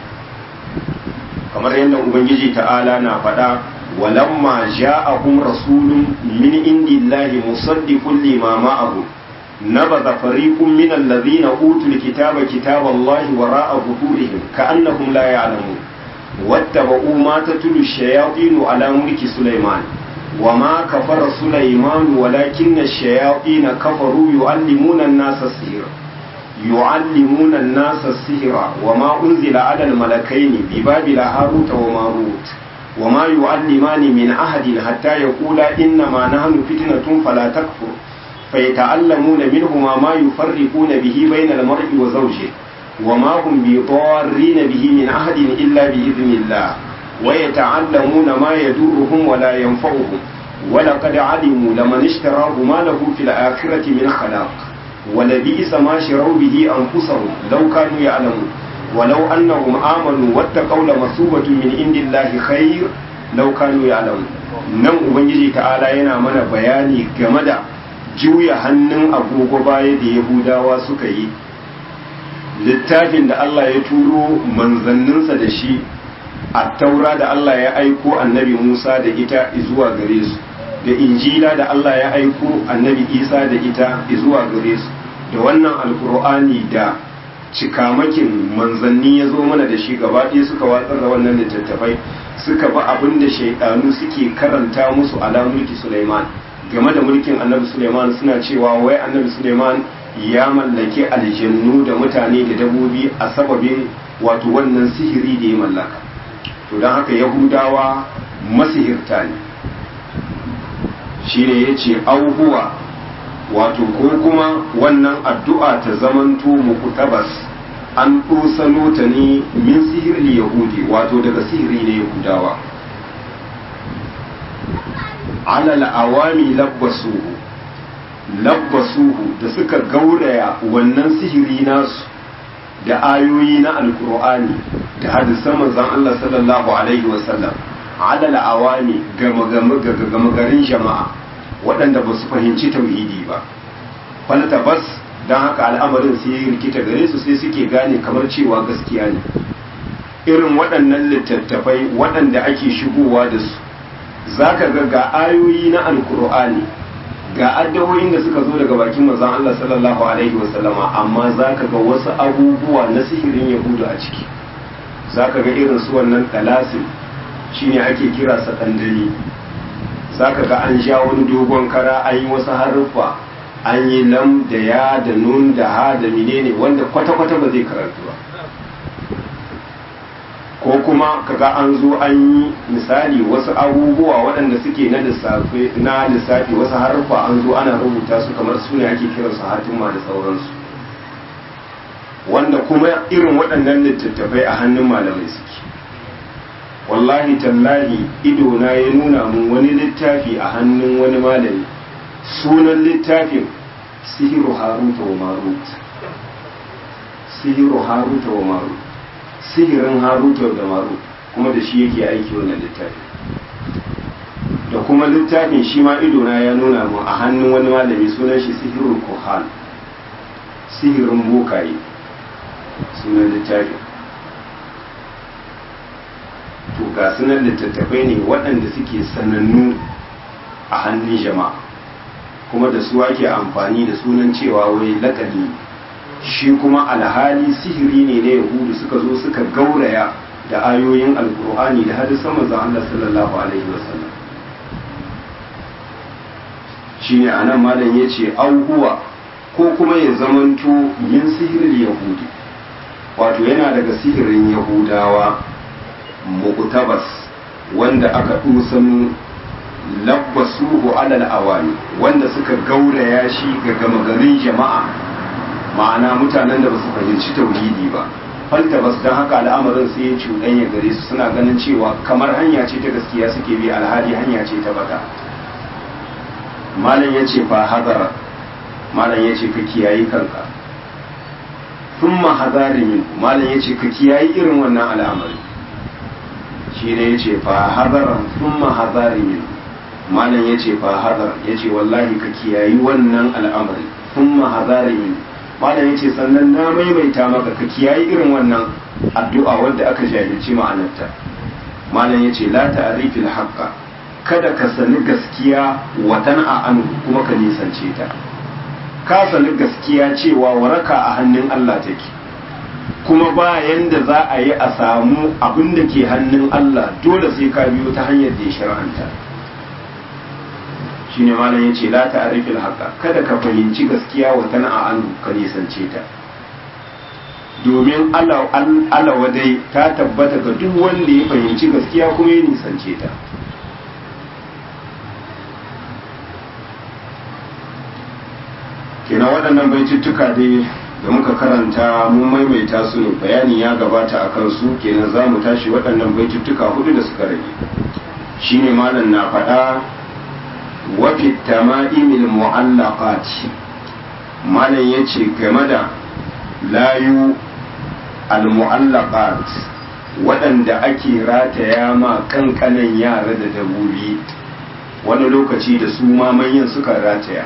kamar yadda ubangiji ta'ala na faɗa walamma ja'ahum rasulun min indillahi musaddiqun lima ma'ahum nabadha fariqun min alladhina utul kitaba kitaballahi wara'a zuhurihim ka'annahum la ya'lamun wattaba'u ma tatlu ash-shayatin ala mulki sulaiman وما كفر سليمان ولكن الشياطين كفروا يعلمون الناس السحر يعلمون الناس السحر وما أنزل على الملكين ببابل هاروت وماروت وما يعلمان من أحد حتى يقولا إنما نحن فتنة فلا تكفر فيتعلمون منهما ما يفرقون به بين المرء وزوجه وما هم بضارين به من أحد إلا بإذن الله ويتعلمون ما يدورهم ولا ينفعهم ولقد علموا لمن اشتراه ما له في الآخرة من خلاق ولبئس ما شروا به أنفسهم لو كانوا يعلمون ولو أنهم آمنوا واتقوا لمثوبة من عند الله خير لو كانوا يعلمون nan ubangiji ta'ala yana mana bayani game da juya hannun agogo baya da yahudawa suka yi littafin da Allah ya turo manzanninsa da shi a taura da Allah ya aiko annabi Musa da ita zuwa gare su da injila da Allah ya aiko annabi Isa da ita zuwa gare su da wannan alkur'ani da cikamakin manzanni ya zo mana da shi gaba ɗaya suka watsar da wannan littattafai suka ba abin da shaidanu suke karanta musu ala mulki Sulaiman game da mulkin annabi Sulaiman suna cewa wai annabi Sulaiman ya mallake aljannu da mutane da dabobi a sababin wato wannan sihiri da ya mallaka to don haka yahudawa masihirta ne shi ne ya ce auhuwa wato ko kuma wannan addu'a ta zamanto muku tabas an ɗosano ta ne min sihirli yahudi wato daga sihiri ne yahudawa alal awami labbasuhu labbasuhu da suka gauraya wannan sihiri nasu da ayoyi na alkur'ani da hadisan manzon Allah sallallahu alaihi wasallam alal awami gama garin jama'a waɗanda ba su fahimci tauhidi ba falta bas don haka al'amarin sai ya rikita gare su sai suke gane kamar cewa gaskiya ne irin waɗannan littattafai waɗanda ake shigowa da su za ka ga ga ayoyi na alkur'ani ga addawoyin da suka zo daga bakin manzon Allah sallallahu alaihi wasallama amma za ka ga wasu abubuwa na sihirin yahudu a ciki za ka ga irin su wannan talasin shine ake kira sakandare za ka ga an sha wani dogon kara an yi wasu haruffa an yi lam da ya da nun da ha da menene wanda kwata-kwata ba zai karatu ba ko kuma kaga an zo an yi misali wasu abubuwa waɗanda suke na lissafi na lissafi wasu harfa an zo ana rubuta su kamar su ne ake kiran su hatimma da sauransu wanda kuma irin waɗannan littattafai a hannun malamai suke wallahi tallahi idona ya nuna mun wani littafi a hannun wani malami sunan littafin sihiru haruta wa marut sihiru haruta wa marut sihirin haruta da marut kuma da shi yake aiki wannan littafin da kuma littafin shi ma idona ya nuna mun a hannun wani malami sunan shi sihirul kuhan sihirin bokaye sunan littafin to ga sunan littattafai ne waɗanda suke sanannu a hannun jama'a kuma da su ake amfani da sunan cewa wai lakani shi kuma alhali sihiri ne na yahudu suka zo suka gauraya da ayoyin alkur'ani da hadisan manzon Allah sallallahu alaihi wasallam shine anan malam yace auhuwa ko kuma ya zamanto min sihirin yahudi wato yana daga sihirin yahudawa muqtabas wanda aka dusan labbasuhu alal awani wanda suka gauraya shi ga gama garin jama'a ma'ana mutanen da basu fahimci tauhidi ba falta bas dan haka al'amarin sai ya cuɗanya gare su suna ganin cewa kamar hanya ce ta gaskiya suke bi alhali hanya ce ta bata malam ya ce fa hadara malam ya ce ka kiyayi kanka thumma hadari min malam ya ce ka kiyayi irin wannan al'amari shi ne ya ce fa hadaran thumma hadari min malam ya ce fa hadar ya ce wallahi ka kiyayi wannan al'amari thumma hadari min malam ya ce sannan na maimaita maka ka kiyayi irin wannan addu'a wadda aka jahilci ma'anarta malam ya ce la ta'rifil haqqa kada ka sani gaskiya watan a anu kuma ka nisance ta ka sani gaskiya cewa waraka a hannun Allah take kuma bayan da za a yi a samu abin da ke hannun Allah dole sai ka biyo ta hanyar da ya shar'anta shine malam yace la ta'rifil haqa kada ka fahimci gaskiya watan a anu ka nisance ta domin Allah wadai ta tabbata ga duk wanda ya fahimci gaskiya kuma ya nisance ta kenan waɗannan baituttuka dai da muka karanta mun maimaita su ne bayani ya gabata a kansu kenan za mu tashi waɗannan baituttuka hudu da suka rage shine malam na faɗa wafi tama'imil mu'allaqati malam yace game da layu al-mu'allaqat waɗanda ake rataya ma kankanan yara da dabobi wani lokaci da su ma manyan suka rataya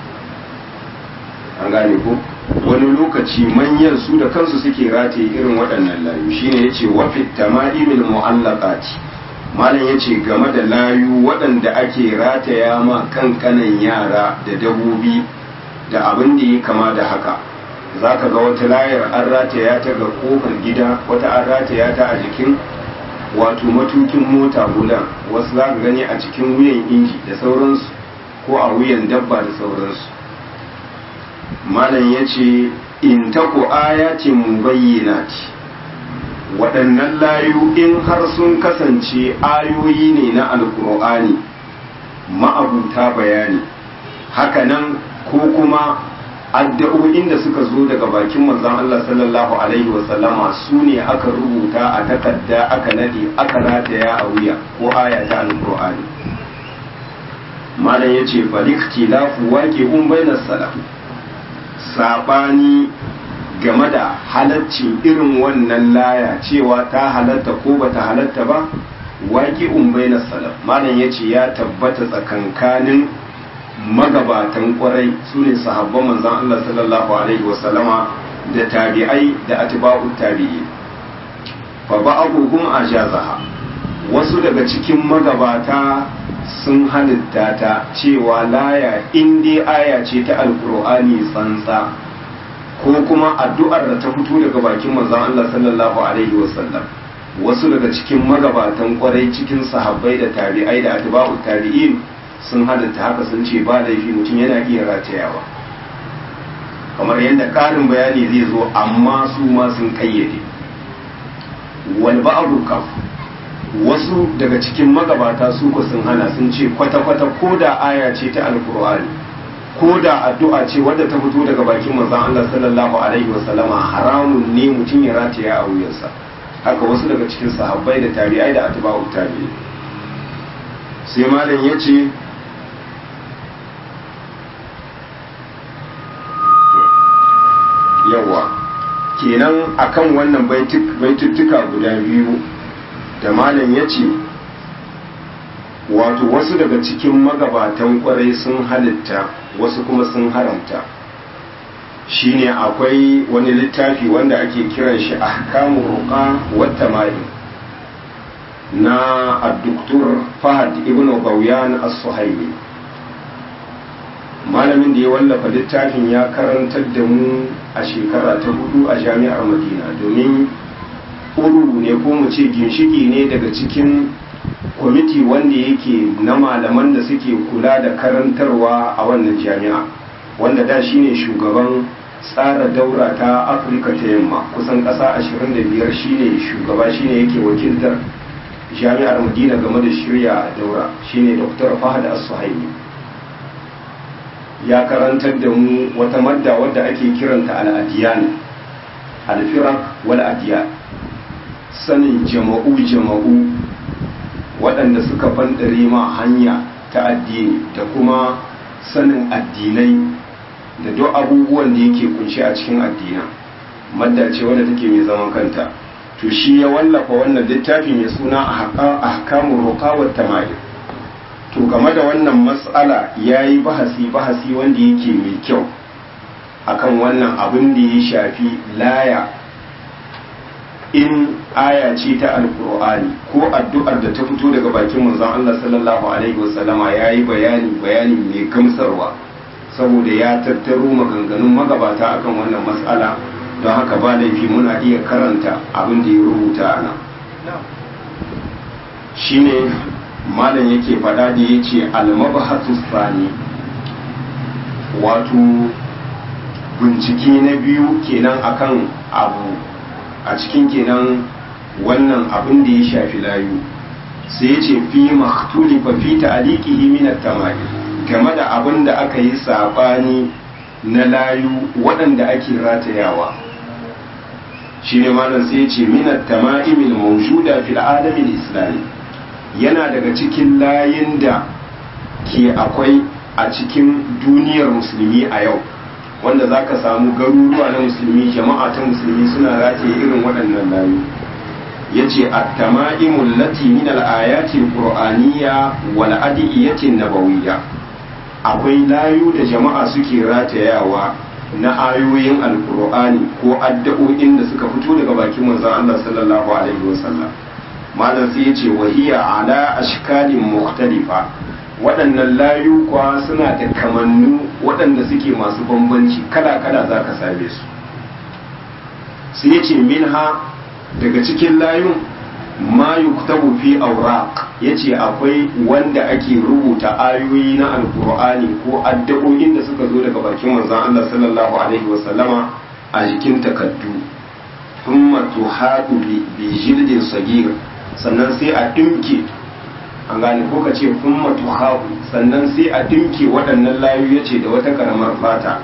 an gane ko wani lokaci manyan su da kansu suke rataye irin waɗannan layu shine yace wa fit tama'imil mu'allaqati malam yace game da layu waɗanda ake rataya ma kankanan yara da dabobi da abin da ya kama da haka zaka ga wata layar an rataya ta ga kofar gida wata an rataya ta a jikin wato matukin mota bulan wasu za ka gani a cikin wuyan inji da sauransu ko a wuyan dabba da sauransu malam ya ce in taku ayatin mubayyinati waɗannan layu in har sun kasance ayoyi ne na alkur'ani ma'abuta bayani hakanan ko kuma addu'o'in da suka zo daga bakin manzon Allah sallallahu alaihi wasallama su ne aka rubuta a takarda aka nade aka rataya a wuya ko aya ta alkur'ani malam ya ce faliktilafu waqi'un bainas salaf sabani game da halaccin irin wannan laya cewa ta halatta ko bata halatta ba waƙi umbai na salaf malam ya ce ya tabbata tsakankanin magabatan kwarai su ne sahabban manzan Allah sallallahu alaihi wasallama da tabi'ai da atba'u tabi'i fa ba'abuhum ajazaha wasu daga cikin magabata sun halitta ta cewa laya in dai aya ce ta alkur'ani tsantsa ko kuma addu'ar da ta fito daga bakin manzon Allah sallallahu alaihi wasallam wasu daga cikin magabatan kwarai cikin sahabbai da tabi'ai da atba'u tabi'in sun halitta haka sun ce ba laifi mutum yana iya ratayawa kamar yadda ƙarin bayani zai zo amma su ma sun kayyade wal ba'du kaf wasu daga cikin magabata su ko sun hana sun ce kwata-kwata ko da aya ce ta alkur'ani ko da addu'a ce wadda ta fito daga bakin manzon Allah sallallahu alaihi wasallama haramun ne mutum ya rataya a wuyansa haka wasu daga cikin sahabbai da tabi'ai da atba'u tabi'i sai malam yace yawa kenan akan wannan baituttuka guda biyu da malam yace wato wasu daga cikin magabatan kwarai sun halitta wasu kuma sun haramta shine akwai wani littafi wanda ake kiran shi ahkamu ruqa wata mai na addoktor fahad ibn bauyan as-suhaimi malamin da ya wallafa littafin ya karantar da mu a shekara ta hudu a jami'ar madina domin uru ne ko mu ce ginshiki ne daga cikin kwamiti wanda yake na malaman da suke kula da karantarwa a wannan jami'a wanda da shine shugaban tsara daura ta afirka ta yamma kusan ƙasa 25 shine shugaba shine yake wakiltar jami'ar madina game da shirya daura shine dr fahad as-suhaimi ya karantar da mu wata madda wadda ake kiranta al-adiyan al-firaq wal adiyan sanin jama'u jama'u waɗanda suka fandare ma hanya ta addini da kuma sanin addinai da duk abubuwan da yake kunshi a cikin addina madda ce wadda take mai zaman kanta to shi ya wallafa wannan littafi mai suna ahkamur ruqa wa tamayil to game da wannan mas'ala yayi bahasi bahasi wanda yake mai kyau akan wannan abin da ya shafi laya in aya ce ta alkur'ani ko addu'ar da ta fito daga bakin manzon Allah sallallahu alaihi wasallama yayi bayani bayani mai gamsarwa saboda ya tattaro maganganun magabata akan wannan mas'ala don haka ba laifi muna iya karanta abin da ya rubuta a nan shine malam yake faɗa da ya ce almabahatu sani wato bincike na biyu kenan akan abu a cikin kenan wannan abin da ya shafi layu sai ya ce fi maktuli fa fi ta'liqihi min at-tamami game da abin da aka yi sabani na layu waɗanda ake ratayawa shi ne malam sai ya ce min at-tama'im al-mawjuda fil alam al-islami yana daga cikin layin da ke akwai a cikin duniyar musulmi a yau wanda za ka samu garuruwa na musulmi jama'a ta musulmi suna rataye irin waɗannan layu ya ce attama'imun lati min al'ayatin qur'aniyya wal adiyyatin nabawiyya akwai layu da jama'a suke ratayawa na ayoyin alqur'ani ko addu'o'in da suka fito daga bakin manzon Allah sallallahu alaihi wasallam malam sai ya ce wahiya ala ashkalin mukhtalifa waɗannan layu kwa suna da kamannu waɗanda suke masu bambanci kala-kala za ka same su sai ya ce minha daga cikin layun ma yuktabu fi auraq ya ce akwai wanda ake rubuta ayoyi na alkur'ani ko addu'o'in da suka zo daga bakin manzon Allah sallallahu alaihi wasallama a jikin takaddu thumma tuhadu bi jildin sagir sannan sai a dimke an gane ko ka ce kun matuhahu sannan sai a dimke waɗannan layu ya ce da wata karamar fata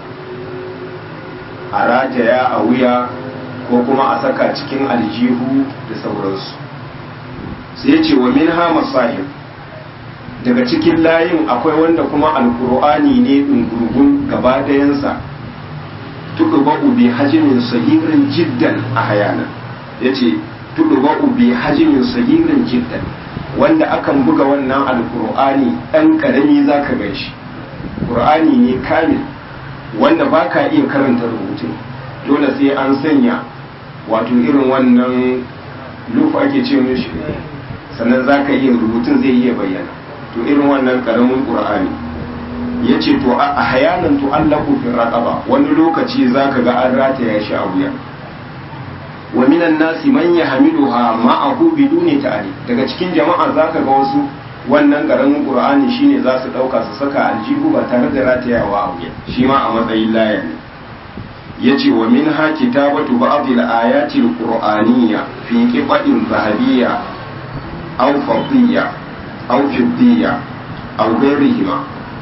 a rataya a wuya ko kuma a saka cikin aljihu da sauransu sai ce wa min ha masahib daga cikin layin akwai wanda kuma alkur'ani ne ɗungurgun gaba dayansa tuɗuɓa'u bi hajimin sahirin jiddan a hayana ya ce tuɗuɓa'u bi hajimin sahirin jiddan wanda akan buga wannan alkur'ani ɗan ƙarami za ka gan shi ƙur'ani ne kamil wanda ba ka iya karanta rubutun dole sai an sanya wato irin wannan lufa ake ce mishi sannan za ka iya rubutun zai iya bayyana to irin wannan ƙaramin ƙur'ani ya ce to a hayanan to allahu fi raƙaba wani lokaci za ka ga an rataya shi a wuya wa minan nasi man yahmiluha ma'ahu biduni ta'ali daga cikin jama'a zaka ga wasu wannan karamin qur'ani shine za su dauka su saka aljihu ba tare da ratayawa a wuya shi ma a matsayin laya ne yace wa minha kitabatu ba'd al-ayati al-qur'aniyya fi qibatin zahabiyya aw fadiyya aw fiddiyya aw ghayrihima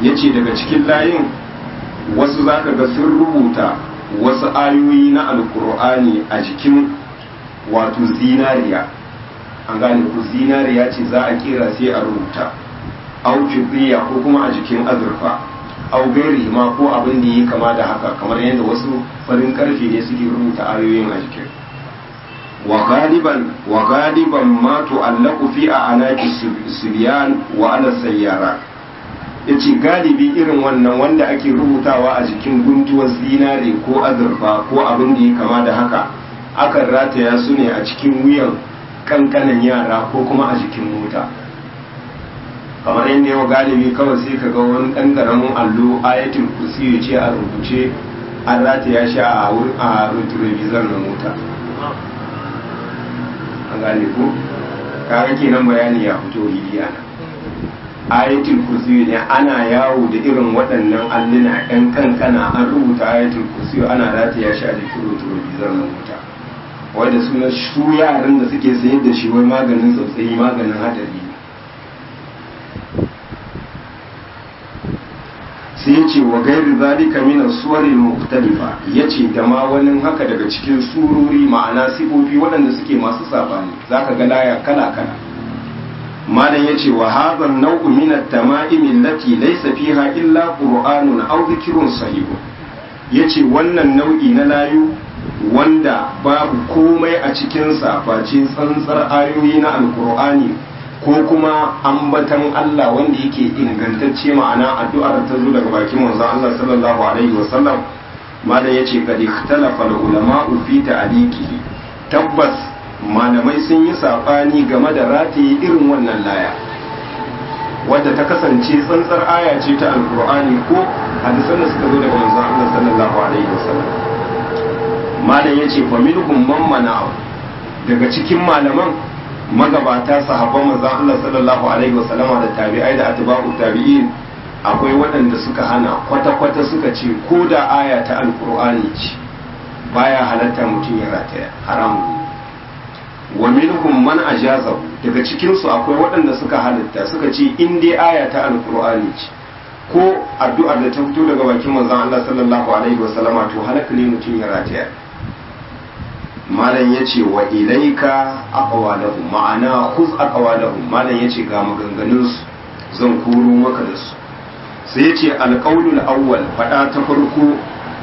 ya ce daga cikin layin wasu za ka ga sun rubuta wasu ayoyi na alkur'ani a jikin wato zinariya an gane ku zinariya ce za a kira sai a rubuta au fibriya ko kuma a jikin azurfa au gairi ma ko abin da yi kama da haka kamar yadda wasu farin karfe ne suke rubuta ayoyin a jikin wa galiban wa galiban ma tu'allaqu fi a'naqi subyan wa ala sayyara yace galibi irin wannan wanda ake rubutawa a jikin guntuwar zinare ko azurfa ko abin da ya kama da haka akan rataya su ne a cikin wuyan kankanan yara ko kuma a jikin mota kamar yadda yau galibi kawai sai ka ga wani ɗan ƙaramin allo ayatul kursi ya ce a rubuce an rataya shi a wurin a retrovisor na mota an gane ko kaga kenan bayani ya fito hidiya na ayatul kursi ne ana yawo da irin waɗannan alluna ɗan kankana an rubuta ayatul kursi ana rataya shi a jikin retrovisor na mota wanda suna su yaran da suke sayar da shi wai maganin tsautsayi maganin hadari sai ya ce wa gairi zalika min suwarin muktalifa ya ce da ma wani haka daga cikin sururi ma'ana sifofi waɗanda suke masu sabani zaka ga laya kala kala malam ya ce wa hadha nau'u min at-tama'im allati laysa fiha illa qur'anun aw dhikrun sahih yace wannan nau'i na layu wanda babu komai a cikinsa face tsantsar ayoyi na alkur'ani ko kuma ambatan Allah wanda yake ingantacce ma'ana addu'ar ta zo daga bakin manzon Allah sallallahu alaihi wasallam malam yace kad ikhtalafa ulama'u fi ta'liqihi tabbas malamai sun yi sabani game da rataye irin wannan laya wadda ta kasance tsantsar aya ce ta alkur'ani ko hadisan da suka zo daga manzon Allah sallallahu alaihi wasallam malam ya ce faminhum man mana daga cikin malaman magabata sahabban manzon Allah sallallahu alaihi wasallama da tabi'ai da atba'u tabi'in akwai waɗanda suka hana kwata-kwata suka ce ko da aya ta alkur'ani ce baya halatta mutum ya rataya haramun wa minhum man ajazahu daga cikin su akwai waɗanda suka halatta suka ce in dai aya ta alkur'ani ce ko addu'ar da ta fito daga bakin manzon Allah sallallahu alaihi wasallama to halaka ne mutum ya rataya malam ya ce wa ilaika aqwalahum ma'ana khuz aqwalahum malam ya ce ga maganganun su zan koro maka da su sai ya ce alqaulul awwal fada ta farko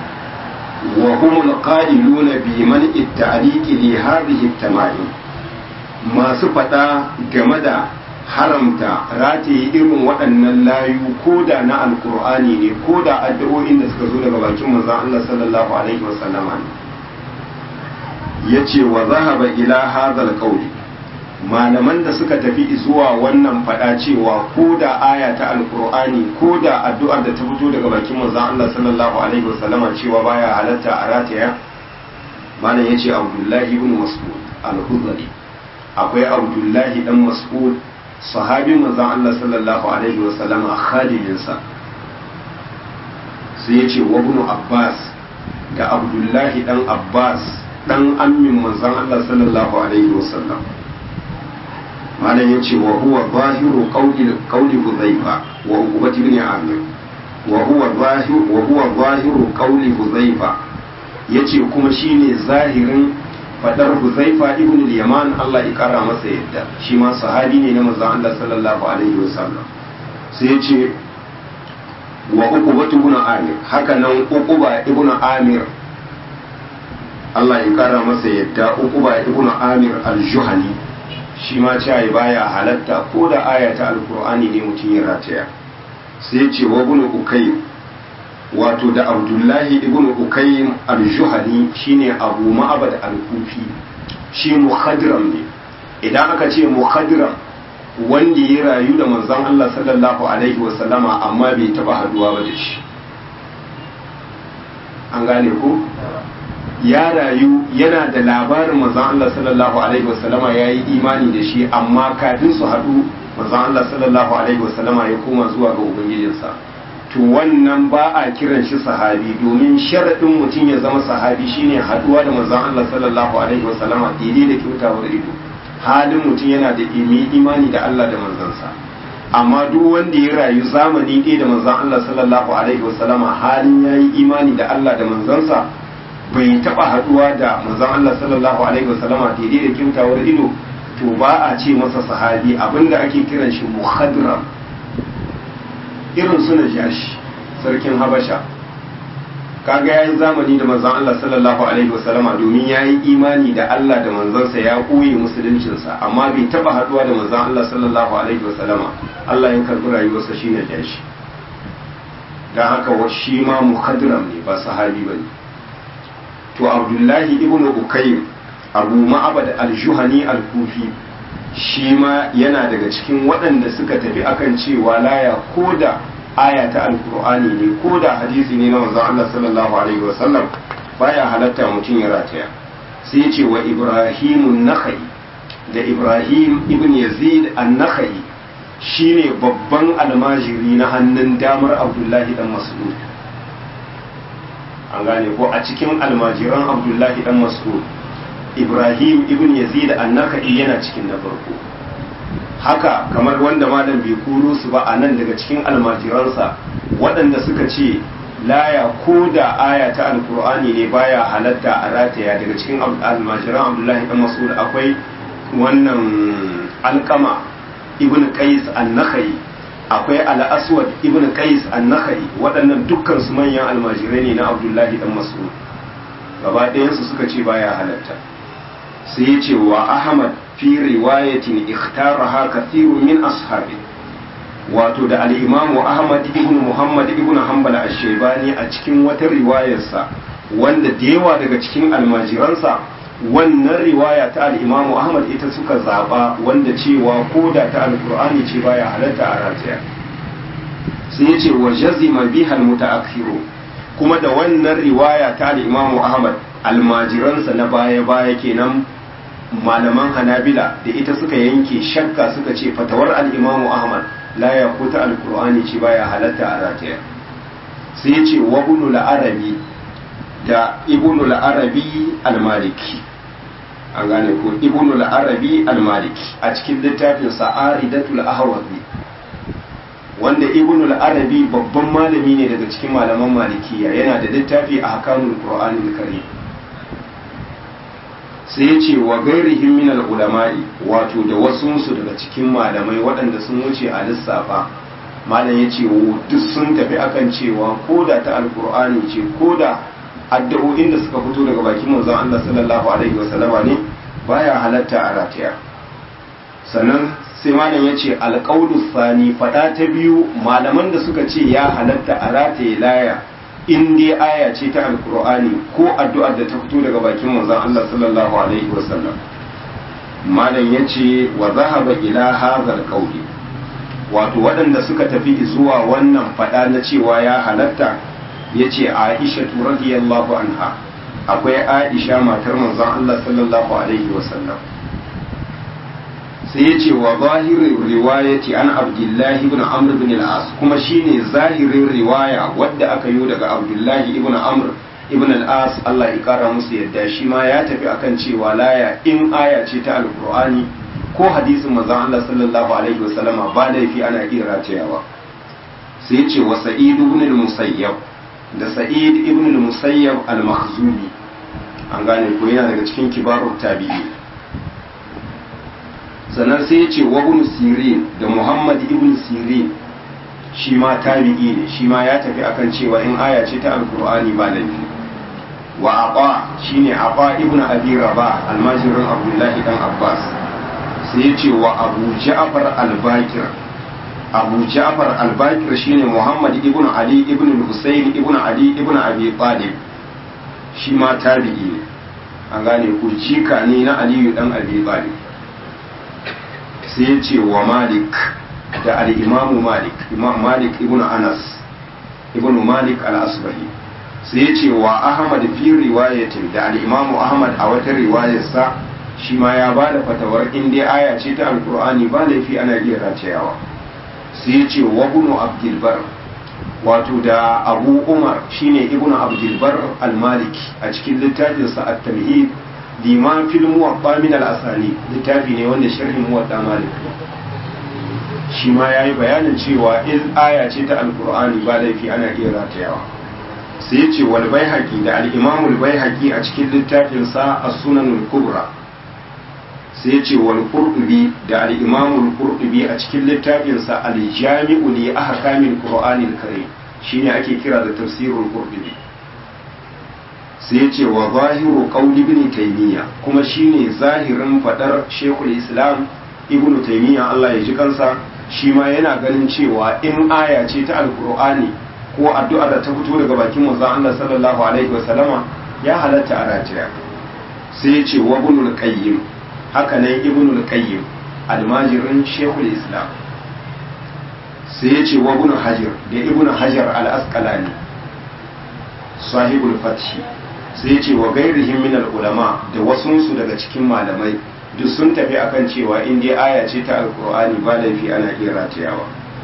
wa humul qailuna bi man at-ta'liq li hadhihi at-tama'im masu fada game da haramta rataye irin waɗannan layu ko da na alkur'ani ne ko da addu'o'in da suka zo daga bakin manzon Allah sallallahu alaihi wasallama ne ya ce wa zahaba ila hadal qawli malaman da suka tafi zuwa wannan fada cewa ko da aya ta alkur'ani ko da addu'ar da ta fito daga bakin manzon Allah sallallahu alaihi wasallama cewa baya halatta a rataya malam yace Abdullahi ibn Mas'ud al-Khudri akwai Abdullahi dan Mas'ud sahabi manzon Allah sallallahu alaihi wasallama khadijinsa sai yace wa ibn Abbas da Abdullahi dan Abbas dan ammin manzon Allah sallallahu alaihi wasallam malam yace wa huwa zahiru qawli qawli Hudhayfa wa Uqbah ibn Amir wa huwa zahiru wa huwa zahiru qawli Hudhayfa yace kuma shine zahirin fadar Hudhayfa ibn al-Yaman Allah ya kara masa yadda shi ma sahabi ne na manzon Allah sallallahu alaihi wasallam sai yace wa Uqbah ibn Amir haka nan Uqbah ibn Amir Allah ya kara masa yadda Uqba ibn Amir al-Juhani shi ma cewa baya halatta ko da aya ta alkur'ani ne mutum ya rataya sai ce wa ibn Ukaym wato da Abdullahi ibn Ukaym al-Juhani shine Abu Ma'bad al-Kufi shi mukhadram ne idan aka ce mukhadram wanda ya rayu da manzon Allah sallallahu alaihi wa sallama amma bai taba haduwa ba da shi an gane ko ya rayu yana da labarin manzon Allah sallallahu alaihi wasallama ya yi imani da shi amma kafin su haɗu manzon Allah sallallahu alaihi wasallama ya koma zuwa ga ubangijinsa to wannan ba a kiran shi sahabi domin sharaɗin mutum ya zama sahabi shine haɗuwa da manzon Allah sallallahu alaihi wasallama daidai da kyautawar ido halin mutum yana da imani da Allah da manzansa amma duk wanda ya rayu zamani ɗaya da manzon Allah sallallahu alaihi wasallama halin yayi imani da Allah da manzansa bai taba haduwa da manzon Allah sallallahu alaihi wasallama daidai da kyautawar ido to ba a ce masa sahabi abinda ake kiran shi muhadram irin suna jashi sarkin habasha kaga yayi zamani da manzon Allah sallallahu alaihi wasallama domin yayi imani da Allah da manzansa ya koyi musuluncinsa amma bai taba haduwa da manzon Allah sallallahu alaihi wasallama Allah ya karbi rayuwarsa shine jashi dan haka wa shi ma muhadram ne ba sahabi bane to Abdullahi ibn Ukaym Abu Ma'bad al-Juhani al-Kufi shi ma yana daga cikin waɗanda suka tafi akan cewa laya koda aya ta alkur'ani ne ko da hadisi ne na manzon Allah sallallahu alaihi wasallam baya halatta mutum ya rataya sai ce wa Ibrahimun Nakhai da Ibrahim ibn Yazid an-Nakhai shine babban almajiri na hannun damar Abdullahi dan Mas'ud an gane ko a cikin almajiran Abdullahi dan Mas'ud Ibrahim ibn Yazid an-Nakhai yana cikin na farko haka kamar wanda malam bai kuro su ba a nan daga cikin almajiransa waɗanda suka ce laya ko da aya ta alkur'ani ne baya halatta a rataya daga cikin almajiran abdullahi dan mas'ud akwai wannan alkama ibn qais an-nakhai akwai al-aswad ibn qais an-nakhai waɗannan dukkan su manyan almajirai ne na abdullahi dan mas'ud gaba ɗayansu suka ce baya halatta sai ya ce wa ahmad fi riwayatin ikhtaraha kathirun min ashabi wato da al-imamu ahmad ibn muhammad ibn hanbal ash-shaybani a cikin wata riwayarsa wanda da yawa daga cikin almajiransa wannan riwaya ta al-imamu ahmad ita suka zaba wanda cewa koda ta alqur'ani ce baya halatta a rataya sai yace wa jazima biha al-mutaakhiru kuma da wannan riwaya ta al-imamu ahmad almajiransa na baya-baya kenan malaman hanabila da ita suka yanke shakka suka ce fatawar al'imamu ahmad la ya kuta alkur'ani ce baya halatta a rataya sai ya ce wa ibnu arabi da ibnu arabi almaliki an gane ko ibnu arabi almaliki a cikin littafin sa'aridatul ahwazi wanda ibnu arabi babban malami ne daga cikin malaman malikiya yana da littafi a hakamul qur'anil karim sai ya ce wa gairihim min ulama'i wato da wasunsu daga cikin malamai waɗanda sun wuce a lissafa malam ya ce duk sun tafi akan cewa ko da ta alkur'ani ce ko da addu'o'in da suka fito daga bakin manzon Allah sallallahu alaihi wasallama ne baya halatta a rataya sannan sai malam ya ce alƙaulu sani faɗa ta biyu malaman da suka ce ya halatta a rataye laya in dai aya ce ta alkur'ani ko addu'ar da ta fito daga bakin manzon Allah sallallahu alaihi wasallam malam yace wa zahaba ila hadhal qawli wato waɗanda suka tafi zuwa wannan fada na cewa ya halatta yace Aisha radiyallahu anha akwai Aisha matar manzon Allah sallallahu alaihi wasallam sai ya ce wa zahirin riwayati an abdullahi ibn amr ibn al-as kuma shine zahirin riwaya wadda aka yi daga abdullahi ibn amr ibn al-as Allah ya kara musu yadda shi ma ya tafi akan cewa laya in aya ce ta alqur'ani ko hadisin manzon Allah sallallahu alaihi wasallama ba laifi ana iya ratayawa sai ya ce wa sa'id ibn al-musayyab da sa'id ibn al-musayyab al-makhzumi an gane ko yana daga cikin kibarut tabi'i sannan sai ya ce wa ibn sirin da muhammad ibn sirin shi ma tabi'i ne shi ma ya tafi akan cewa in aya ce ta alkur'ani ba laifi wa aba shine aba ibn abi rabah almajirin abdullahi dan abbas sai ya ce wa abu ja'far al-bakir abu ja'far al-bakir shine muhammad ibn ali ibn husayn ibn ali ibn abi talib shi ma tabi'i ne an gane ku jika ne na aliyu dan abi talib sai ya ce wa malik da al'imamu malik imam malik ibn anas ibn malik al-asbahi sai ya ce wa ahmad fi riwayatin da al'imamu ahmad a wata riwayarsa shi ma ya ba da fatawar inda aya ce ta alkur'ani ba laifi ana iya raceyawa sai ya ce wa ibn abdulbar wato da abu umar shine ibn abdulbar al-maliki a cikin littafinsa at-tamhid liman fil muwatta min al-asani littafi ne wanda sharhin muwatta malik shi ma ya yi bayanin cewa in aya ce ta alkur'ani ba laifi ana iya ratayawa sai ya ce wal bai da al'imamul bai a cikin littafinsa a sunanul kubra sai ya ce wal qurtubi da al-imamul qurtubi a cikin littafinsa al-jami'u li ahkamil qur'anil karim shine ake kira da tafsirul qurtubi sai ya ce wa zahiru qawli ibn taymiya kuma shine zahirin fadar shekul islam ibn taymiya Allah ya ji kansa shi ma yana ganin cewa in aya ce ta alqur'ani ko addu'a da ta fito daga bakin manzon Allah sallallahu alaihi wasallama ya halatta a rataya sai ya ce wa ibn qayyim haka nan ibn al-qayyim almajirin shekul islam sai ya ce wa ibn hajar da ibn hajar al-asqalani sahibul fathi sai ya ce wa gairihim min al-ulama da wasunsu daga cikin malamai duk sun tafi akan cewa in dai aya ce ta alqur'ani ba laifi ana iya ratayawa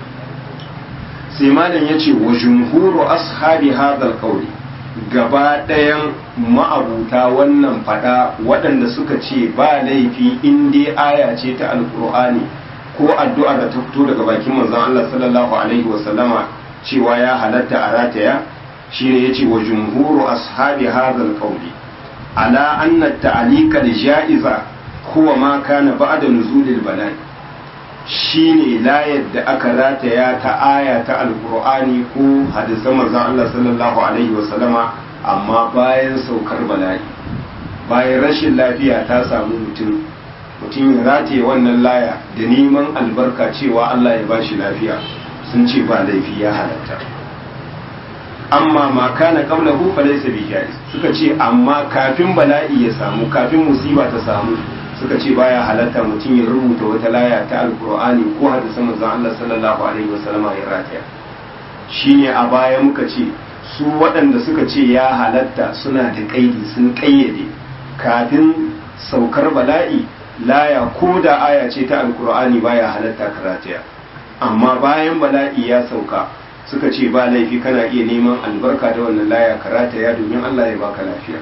sai malam ya ce wa jumhuru ashabi hadha al gaba ɗayan ma'abuta wannan fada waɗanda suka ce ba laifi in dai aya ce ta alkur'ani ko addu'a da ta fito daga bakin manzon Allah sallallahu alaihi wa sallama cewa ya halatta a rataya shine yace wa jumhuru ashabi hadha alqawli ala anna ta'alika jaiza huwa ma kana ba'da nuzulil bala'i shine layar da aka rataya ta aya ta alkur'ani ko hadisan manzon Allah sallallahu alaihi wasallama amma bayan saukar bala'i bayan rashin lafiya ta samu mutum mutum ya rataye wannan laya da neman albarka cewa Allah ya bashi lafiya sun ce ba laifi ya halatta amma ma kana qablahu fa laysa bi jaiz suka ce amma kafin bala'i ya samu kafin musiba ta samu suka ce baya halatta mutum ya rubuta wata laya ta alkur'ani ko hadisan manzon Allah sallallahu alaihi wasallama ya rataya shine a baya muka ce su waɗanda suka ce ya halatta suna da kaidi sun kayyade kafin saukar bala'i laya ko da aya ce ta alkur'ani baya halatta karataya amma bayan bala'i ya sauka suka ce ba laifi kana iya neman albarka da wannan laya karataya domin Allah ya baka lafiya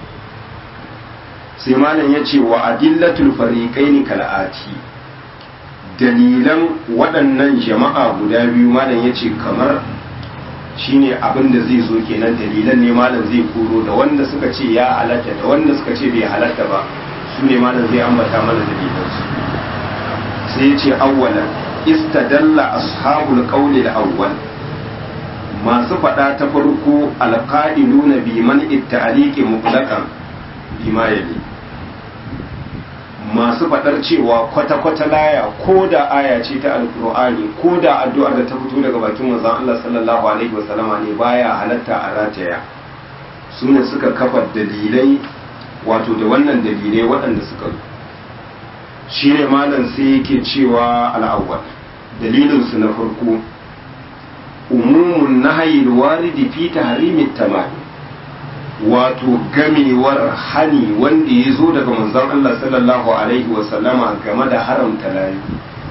sai malam ya ce wa adillatul fariqaini kal'ati dalilan waɗannan jama'a guda biyu malam ya ce kamar shine abin da zai zo kenan dalilan ne malam zai koro da wanda suka ce ya halatta da wanda suka ce bai halatta ba su ne malam zai ambata mana dalilansu sai ya ce awwalan istadalla ashabul qawli al-awwal masu faɗa ta farko alqa'iluna bi man itta'aliqi mutlaqan bima yali masu faɗar cewa kwata-kwata laya ko da aya ce ta alkur'ani ko da addu'ar da ta fito daga bakin manzon Allah sallallahu alaihi wasallama ne baya halatta a rataya su ne suka kafa dalilai wato da wannan dalilai waɗanda suka shi ne malam sai yake cewa al'awwal dalilinsu na farko umumun nahayil waridi fi tahrimit tamam wato gamewar hani wanda ya zo daga manzon Allah sallallahu alaihi wasallama game da haramta layu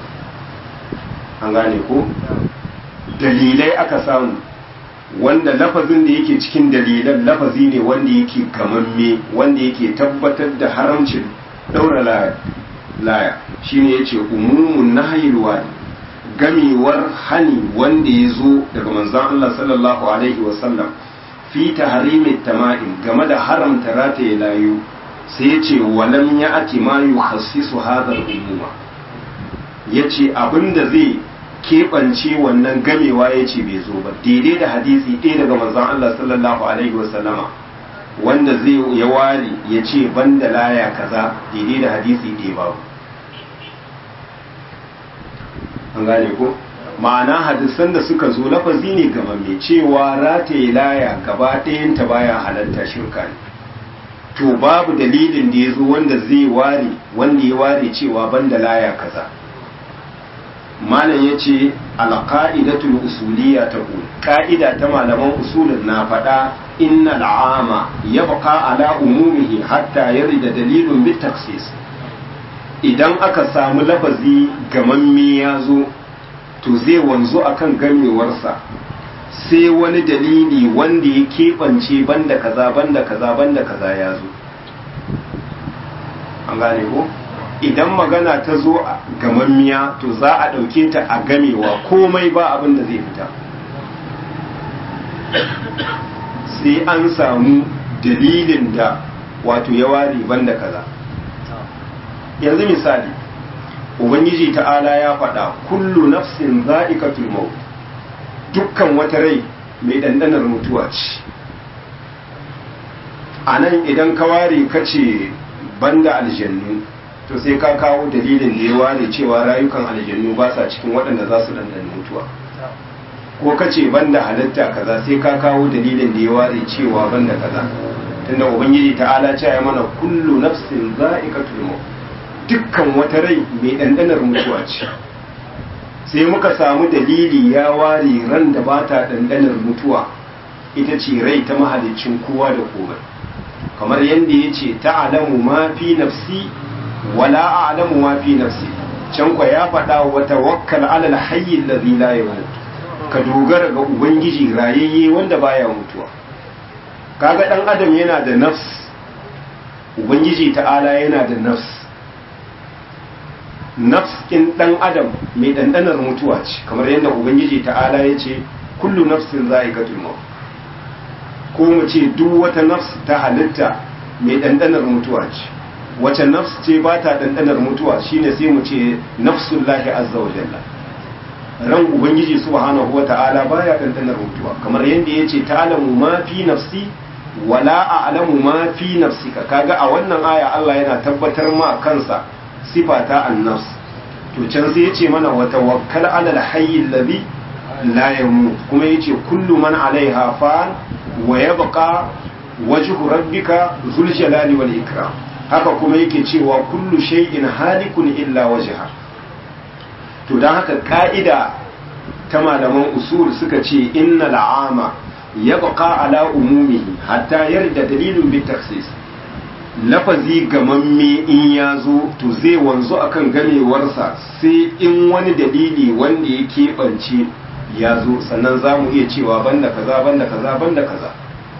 an gane ko dalilai aka samu wanda lafazin da yake cikin dalilan lafazi ne wanda yake gamamme wanda yake tabbatar da haramcin daura laya shine yace umumun nahyil wani gamewar hani wanda ya zo daga manzon Allah sallallahu alaihi wasallam fi tahrimin tama'in game da haramta rataye layu sai yace walam ya ati ma yukhassisu hadha al-umuma yace abinda zai keɓance wannan gamewa yace bai zo ba daidai da hadisi ɗaya daga manzon Allah sallallahu alaihi wasallama wanda zai ya ware ya ce banda laya kaza daidai da hadisi ɗaya babu an gane ko ma'ana hadisan da suka zo lafazi ne ga mai cewa rataye laya gaba ɗayanta baya halatta shirka ne to babu dalilin da ya zo wanda zai ware wanda ya ware cewa banda laya kaza malam ya ce alƙa'idatul usuliya ta ƙa'ida ta malaman usulun na faɗa inna al'ama ya baka ala umumihi hatta yarda dalilun bit taksis idan aka samu lafazi gamamme ya zo to zai wanzu akan gamewarsa sai wani dalili wanda ya keɓance banda kaza banda kaza banda kaza ya zo an gane ko idan magana ta zo a gamammiya to za a ɗauke ta a gamewa komai ba abin da zai fita sai an samu dalilin da wato ya ware banda kaza yanzu misali ubangiji ta'ala ya faɗa kullu nafsin za'iqatul maut dukkan wata rai mai ɗanɗanar mutuwa ce a nan idan ka ware ka ce banda aljannu to sai ka kawo dalilin da ya ware cewa rayukan aljannu ba sa cikin waɗanda za su ɗanɗana mutuwa ko ka ce banda halitta kaza sai ka kawo dalilin da ya ware cewa banda kaza tunda ubangiji ta'ala ce ya mana kullu nafsin za'iqatul maut dukkan wata rai mai ɗanɗanar mutuwa ce sai muka samu dalili ya ware ran da ba ta ɗanɗanar mutuwa ita ce rai ta mahalicin kowa da komai kamar yadda ya ce ta'alamu ma fi nafsi wala a'lamu ma fi nafsi can kwa ya faɗa wa tawakkal alal hayy allazi la yamut ka dogara ga ubangiji rayayye wanda baya mutuwa kaga dan adam yana da nafs ubangiji ta'ala yana da nafs nafs in dan adam mai dandanar mutuwa ce kamar yadda ubangiji ta'ala ya ce kullu nafsin za'iqatul maut ko mu ce duk wata nafs ta halitta mai dandanar mutuwa ce wace nafs ce ba ta dandanar mutuwa shine sai mu ce nafsullahi azza wa jalla ran ubangiji subhanahu wa ta'ala baya dandanar mutuwa kamar yadda ya ce ta'lamu ma fi nafsi wala a'lamu ma fi nafsika kaga a wannan aya Allah yana tabbatar ma kansa sifa ta annafs to can sai ya ce mana wa tawakkal ala al-hayy alladhi la yamut kuma yace kullu man alaiha fan wa yabqa wajhu rabbika dhul jalali wal ikram haka kuma yake cewa kullu shay'in halikun illa wajha to dan haka ka'ida ta malaman usul suka ce innal ama yabqa ala umumihi hatta yarda dalilun bi takhsis lafazi gamamme in ya zo to zai wanzu akan gamewarsa sai in wani dalili wanda ya keɓance ya zo sannan za mu iya cewa banda kaza banda kaza banda kaza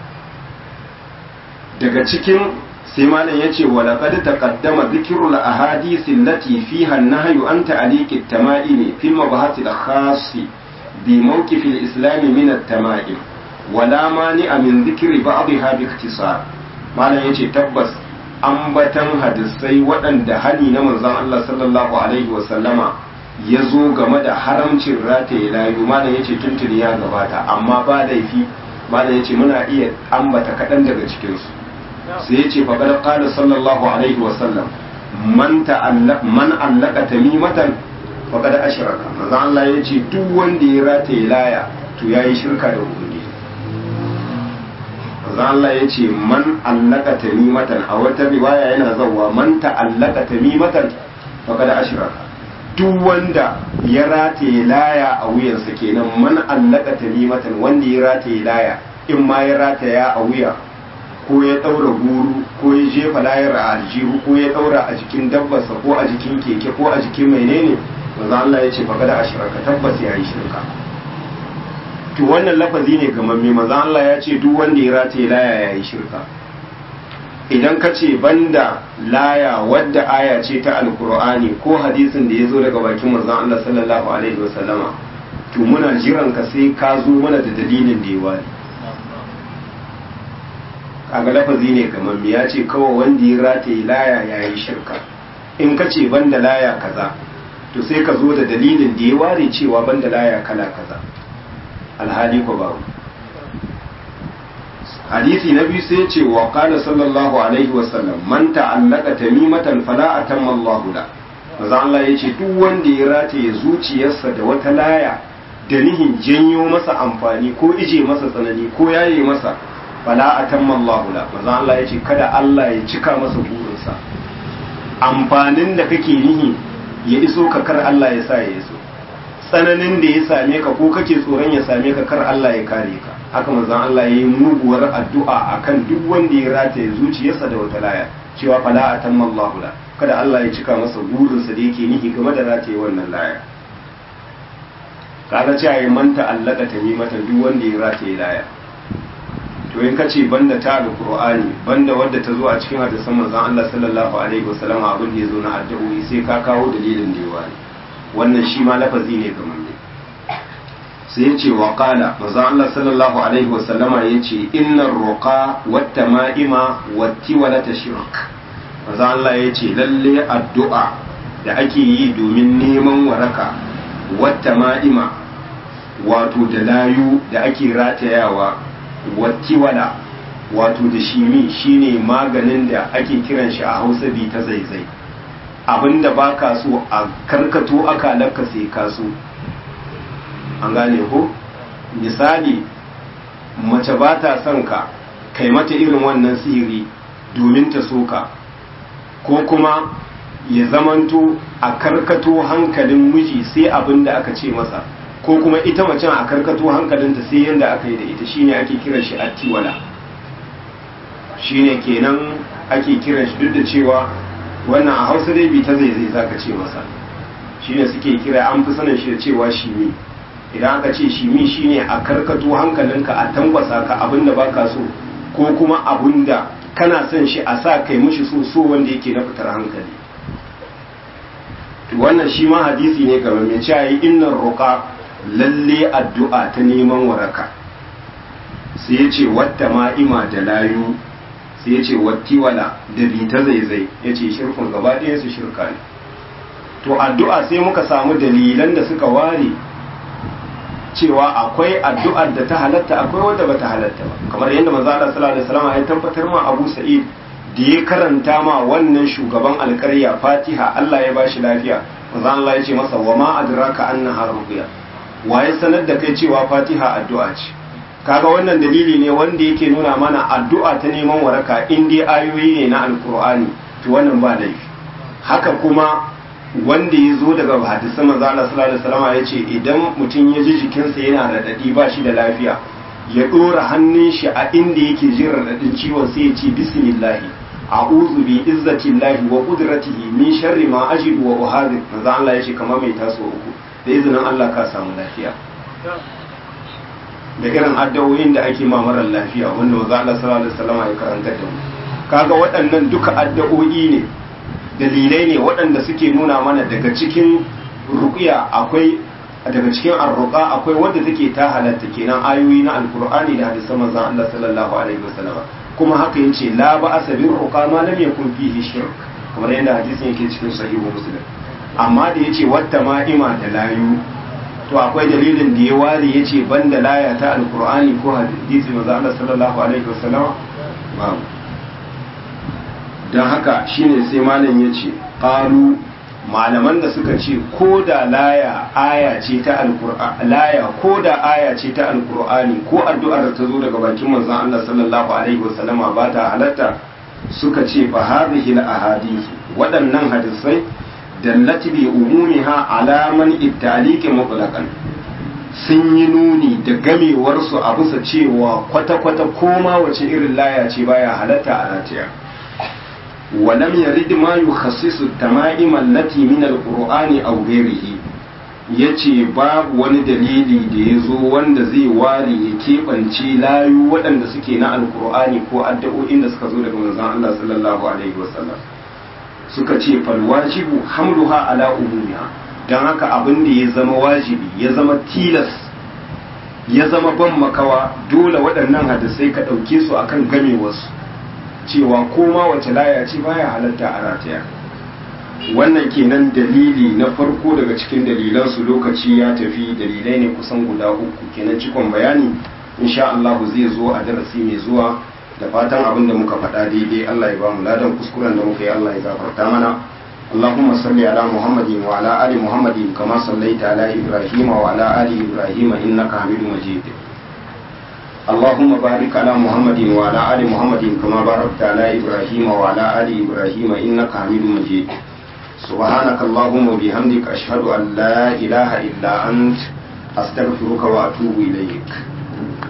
daga cikin sai malam ya ce wa laqad taqaddama dhikrul ahadith allati fiha an-nahyu an ta'liq at-tama'im fi mabahath al-khass bi mawqif al-islam min at-tama'im wala mani'a min dhikri ba'dha bi ikhtisar malam yace tabbas ambatan hadisai waɗanda hani na manzon Allah sallallahu alaihi wa sallama ya zo game da haramcin rataye layu malam yace tuntuni ya gabata amma ba laifi malam yace muna iya ambata kaɗan daga cikinsu sai ya ce faƙar ƙada sallallahu alaihi wasallam man man allaka tamimatan faƙar ashiraka maza Allah ya ce duk wanda ya rataye laya to ya yi shirka da ubangiji maza Allah ya ce man allaka tamimatan a wata riwaya yana zauwa man ta'allaka tamimatan faƙar ashiraka duk wanda ya rataye laya a wuyansa kenan man allaka tamimatan wanda ya rataye laya in ma ya rataya a wuya ko ya ɗaura guru ko ya jefa layar a aljihu ko ya ɗaura a jikin dabbarsa ko a jikin keke ko a jikin menene manzo Allah ya ce fa kada ashraka tabbas ya yi shirka to wannan lafazi ne ga mamme manzo Allah ya ce duk wanda ya rataye laya ya yi shirka idan ka ce banda laya wadda aya ce ta alkur'ani ko hadisin da ya zo daga bakin manzo Allah sallallahu alaihi wasallama to muna jiran ka sai ka zo mana da dalilin da ya wani kaga lafazi ne kamar ya ce kawai wanda ya rataye laya ya yi shirka in ka ce banda laya kaza to sai ka zo da dalilin da ya ware cewa banda laya kala kaza alhali ko babu hadisi na biyu sai ce wa qala sallallahu alaihi wa sallam man ta'allaka tamimatan fala atamma Allah la maza Allah yace duk wanda ya rataye zuciyarsa da wata laya da nihin janyo masa amfani ko ije masa tsanani ko yaye masa fala atamma Allah la manzo Allah yace kada Allah ya cika masa burinsa amfanin da kake nihi ya iso ka kar Allah ya sa ya iso tsananin da ya same ka ko kake tsoron ya same ka kar Allah ya kare ka haka manzo Allah yayi muguwar addu'a akan duk wanda ya rataye zuciyarsa da wata laya cewa fala atamma Allah la kada Allah ya cika masa burinsa da yake nihi game da rataye wannan laya kaga cewa ya manta allaka tamimatan duk wanda ya rataye laya to in ka ce banda ta alqur'ani banda wadda ta zo a cikin hadisan manzon Allah sallallahu alaihi wasallam abin da ya zo na addu'o'i sai ka kawo dalilin da yawa wannan shi ma lafazi ne ga manzo sai ya ce wa qala manzon Allah sallallahu alaihi wasallama ya ce innar ruqa wat tama'ima wat tiwalata shirk manzon Allah ya ce lalle addu'a da ake yi domin neman waraka wat tama'ima wato da layu da ake ratayawa wattiwala wato da shimi shine maganin da ake kiran shi a hausa bi ta zaizai abinda ba ka so a karkato akalarka sai ka so an gane ko misali mace ba ta son ka kai mata irin wannan sihiri domin ta so ka ko kuma ya zamanto a karkato hankalin miji sai abin da aka ce masa ko kuma ita macen a karkato hankalinta sai yadda aka yi da ita shine ake kiran shi attiwala shine kenan ake kiran shi duk da cewa wannan a hausa dai bi ta zai zai zaka ce masa shine suke kira an fi sanin shi da cewa shimi idan aka ce shimi shine a karkato hankalinka a tambasa ka abinda baka so ko kuma abinda kana son shi a sa kai mushi so so wanda yake na fitar hankali to wannan shi ma hadisi ne kamar mai cewa yi innar ruqa lalle addu'a ta neman waraka sai ya ce wata ma'ima da layu sai ya ce wattiwala da bita zaizai ya ce shirkun gaba ɗaya su shirka ne to addu'a sai muka samu dalilan da suka ware cewa akwai addu'ar da ta halatta akwai wadda ba ta halatta ba kamar yadda manzo Allah sallallahu alaihi wasallam ya tabbatar ma Abu Sa'id da ya karanta ma wannan shugaban alƙarya Fatiha Allah ya bashi lafiya manzo Allah ya ce masa wa ma adraka annaha ruqya waye sanar da kai cewa Fatiha addu'a ce kaga wannan dalili ne wanda yake nuna mana addu'a ta neman waraka in dai ayoyi ne na alkur'ani to wannan ba laifi haka kuma wanda ya zo daga hadisan manzo Allah sallallahu alaihi wasallam ya ce idan mutum ya ji jikinsa yana radadi ba shi da lafiya ya dora hannun shi a inda yake jin radadin ciwon sai ya ce bismillah a'udhu bi izzatillahi wa qudratihi min sharri ma ajidu wa uhadir manzo Allah ya ce kamar mai taso uku da izinin Allah ka samu lafiya da irin addu'o'in da ake ma marar lafiya wanda manzo Allah sallallahu alaihi wasallam ya karanta da mu kaga waɗannan duka addu'o'i ne dalilai ne waɗanda suke nuna mana daga cikin ruqya akwai daga cikin arruqa akwai wanda take ta halatta kenan ayoyi na alqur'ani da hadisan manzon Allah sallallahu alaihi wasallam kuma haka yace la ba'asa bir ruqa ma lam yakun fihi shirk kamar yadda hadisin yake cikin sahihu muslim amma da yace watta ma'ima da layu to akwai dalilin da ya ware ya ce ban da laya ta alkur'ani ko hadisi maza Allah sallallahu alaihi wasallam babu don haka shine sai malam ya ce ƙaru malaman da suka ce ko da laya aya ce ta alkur'ani laya ko da aya ce ta alkur'ani ko addu'ar da ta zo daga bakin manzon Allah sallallahu alaihi wasallama ba ta halatta suka ce fa hadhihi al ahadith waɗannan hadisai dallati bi umumiha alaman ittaliki mutlaqan sun yi nuni da gamewarsu a bisa cewa kwata-kwata koma wace irin laya ce baya halatta a ratiya walam yarid ma yukhassisu tama'im allati min alqur'ani aw ghayrihi yace babu wani dalili da ya zo wanda zai ware ya keɓance layu waɗanda suke na alqur'ani ko addu'o'in da suka zo daga manzon Allah sallallahu alaihi wasallam suka ce falwajibu hamluha ala umumiha don haka abin da ya zama wajibi ya zama tilas ya zama ban makawa dole waɗannan hadisai ka ɗauke su akan game wasu cewa koma wace laya ce baya halatta a rataya wannan kenan dalili na farko daga cikin dalilansu lokaci ya tafi dalilai ne kusan guda uku kenan cikon bayani insha Allah zai zo a darasi mai zuwa da fatan abin da muka faɗa daidai Allah ya ba mu ladan kuskuren da muka yi Allah ya gafarta mana اللهم صل على محمد وعلى آل محمد كما صليت على إبراهيم وعلى آل إبراهيم إنك حميد مجيد اللهم بارك على محمد وعلى آل محمد كما باركت على إبراهيم وعلى آل إبراهيم إنك حميد مجيد سبحانك اللهم وبحمدك أشهد أن لا إله إلا أنت أستغفرك وأتوب إليك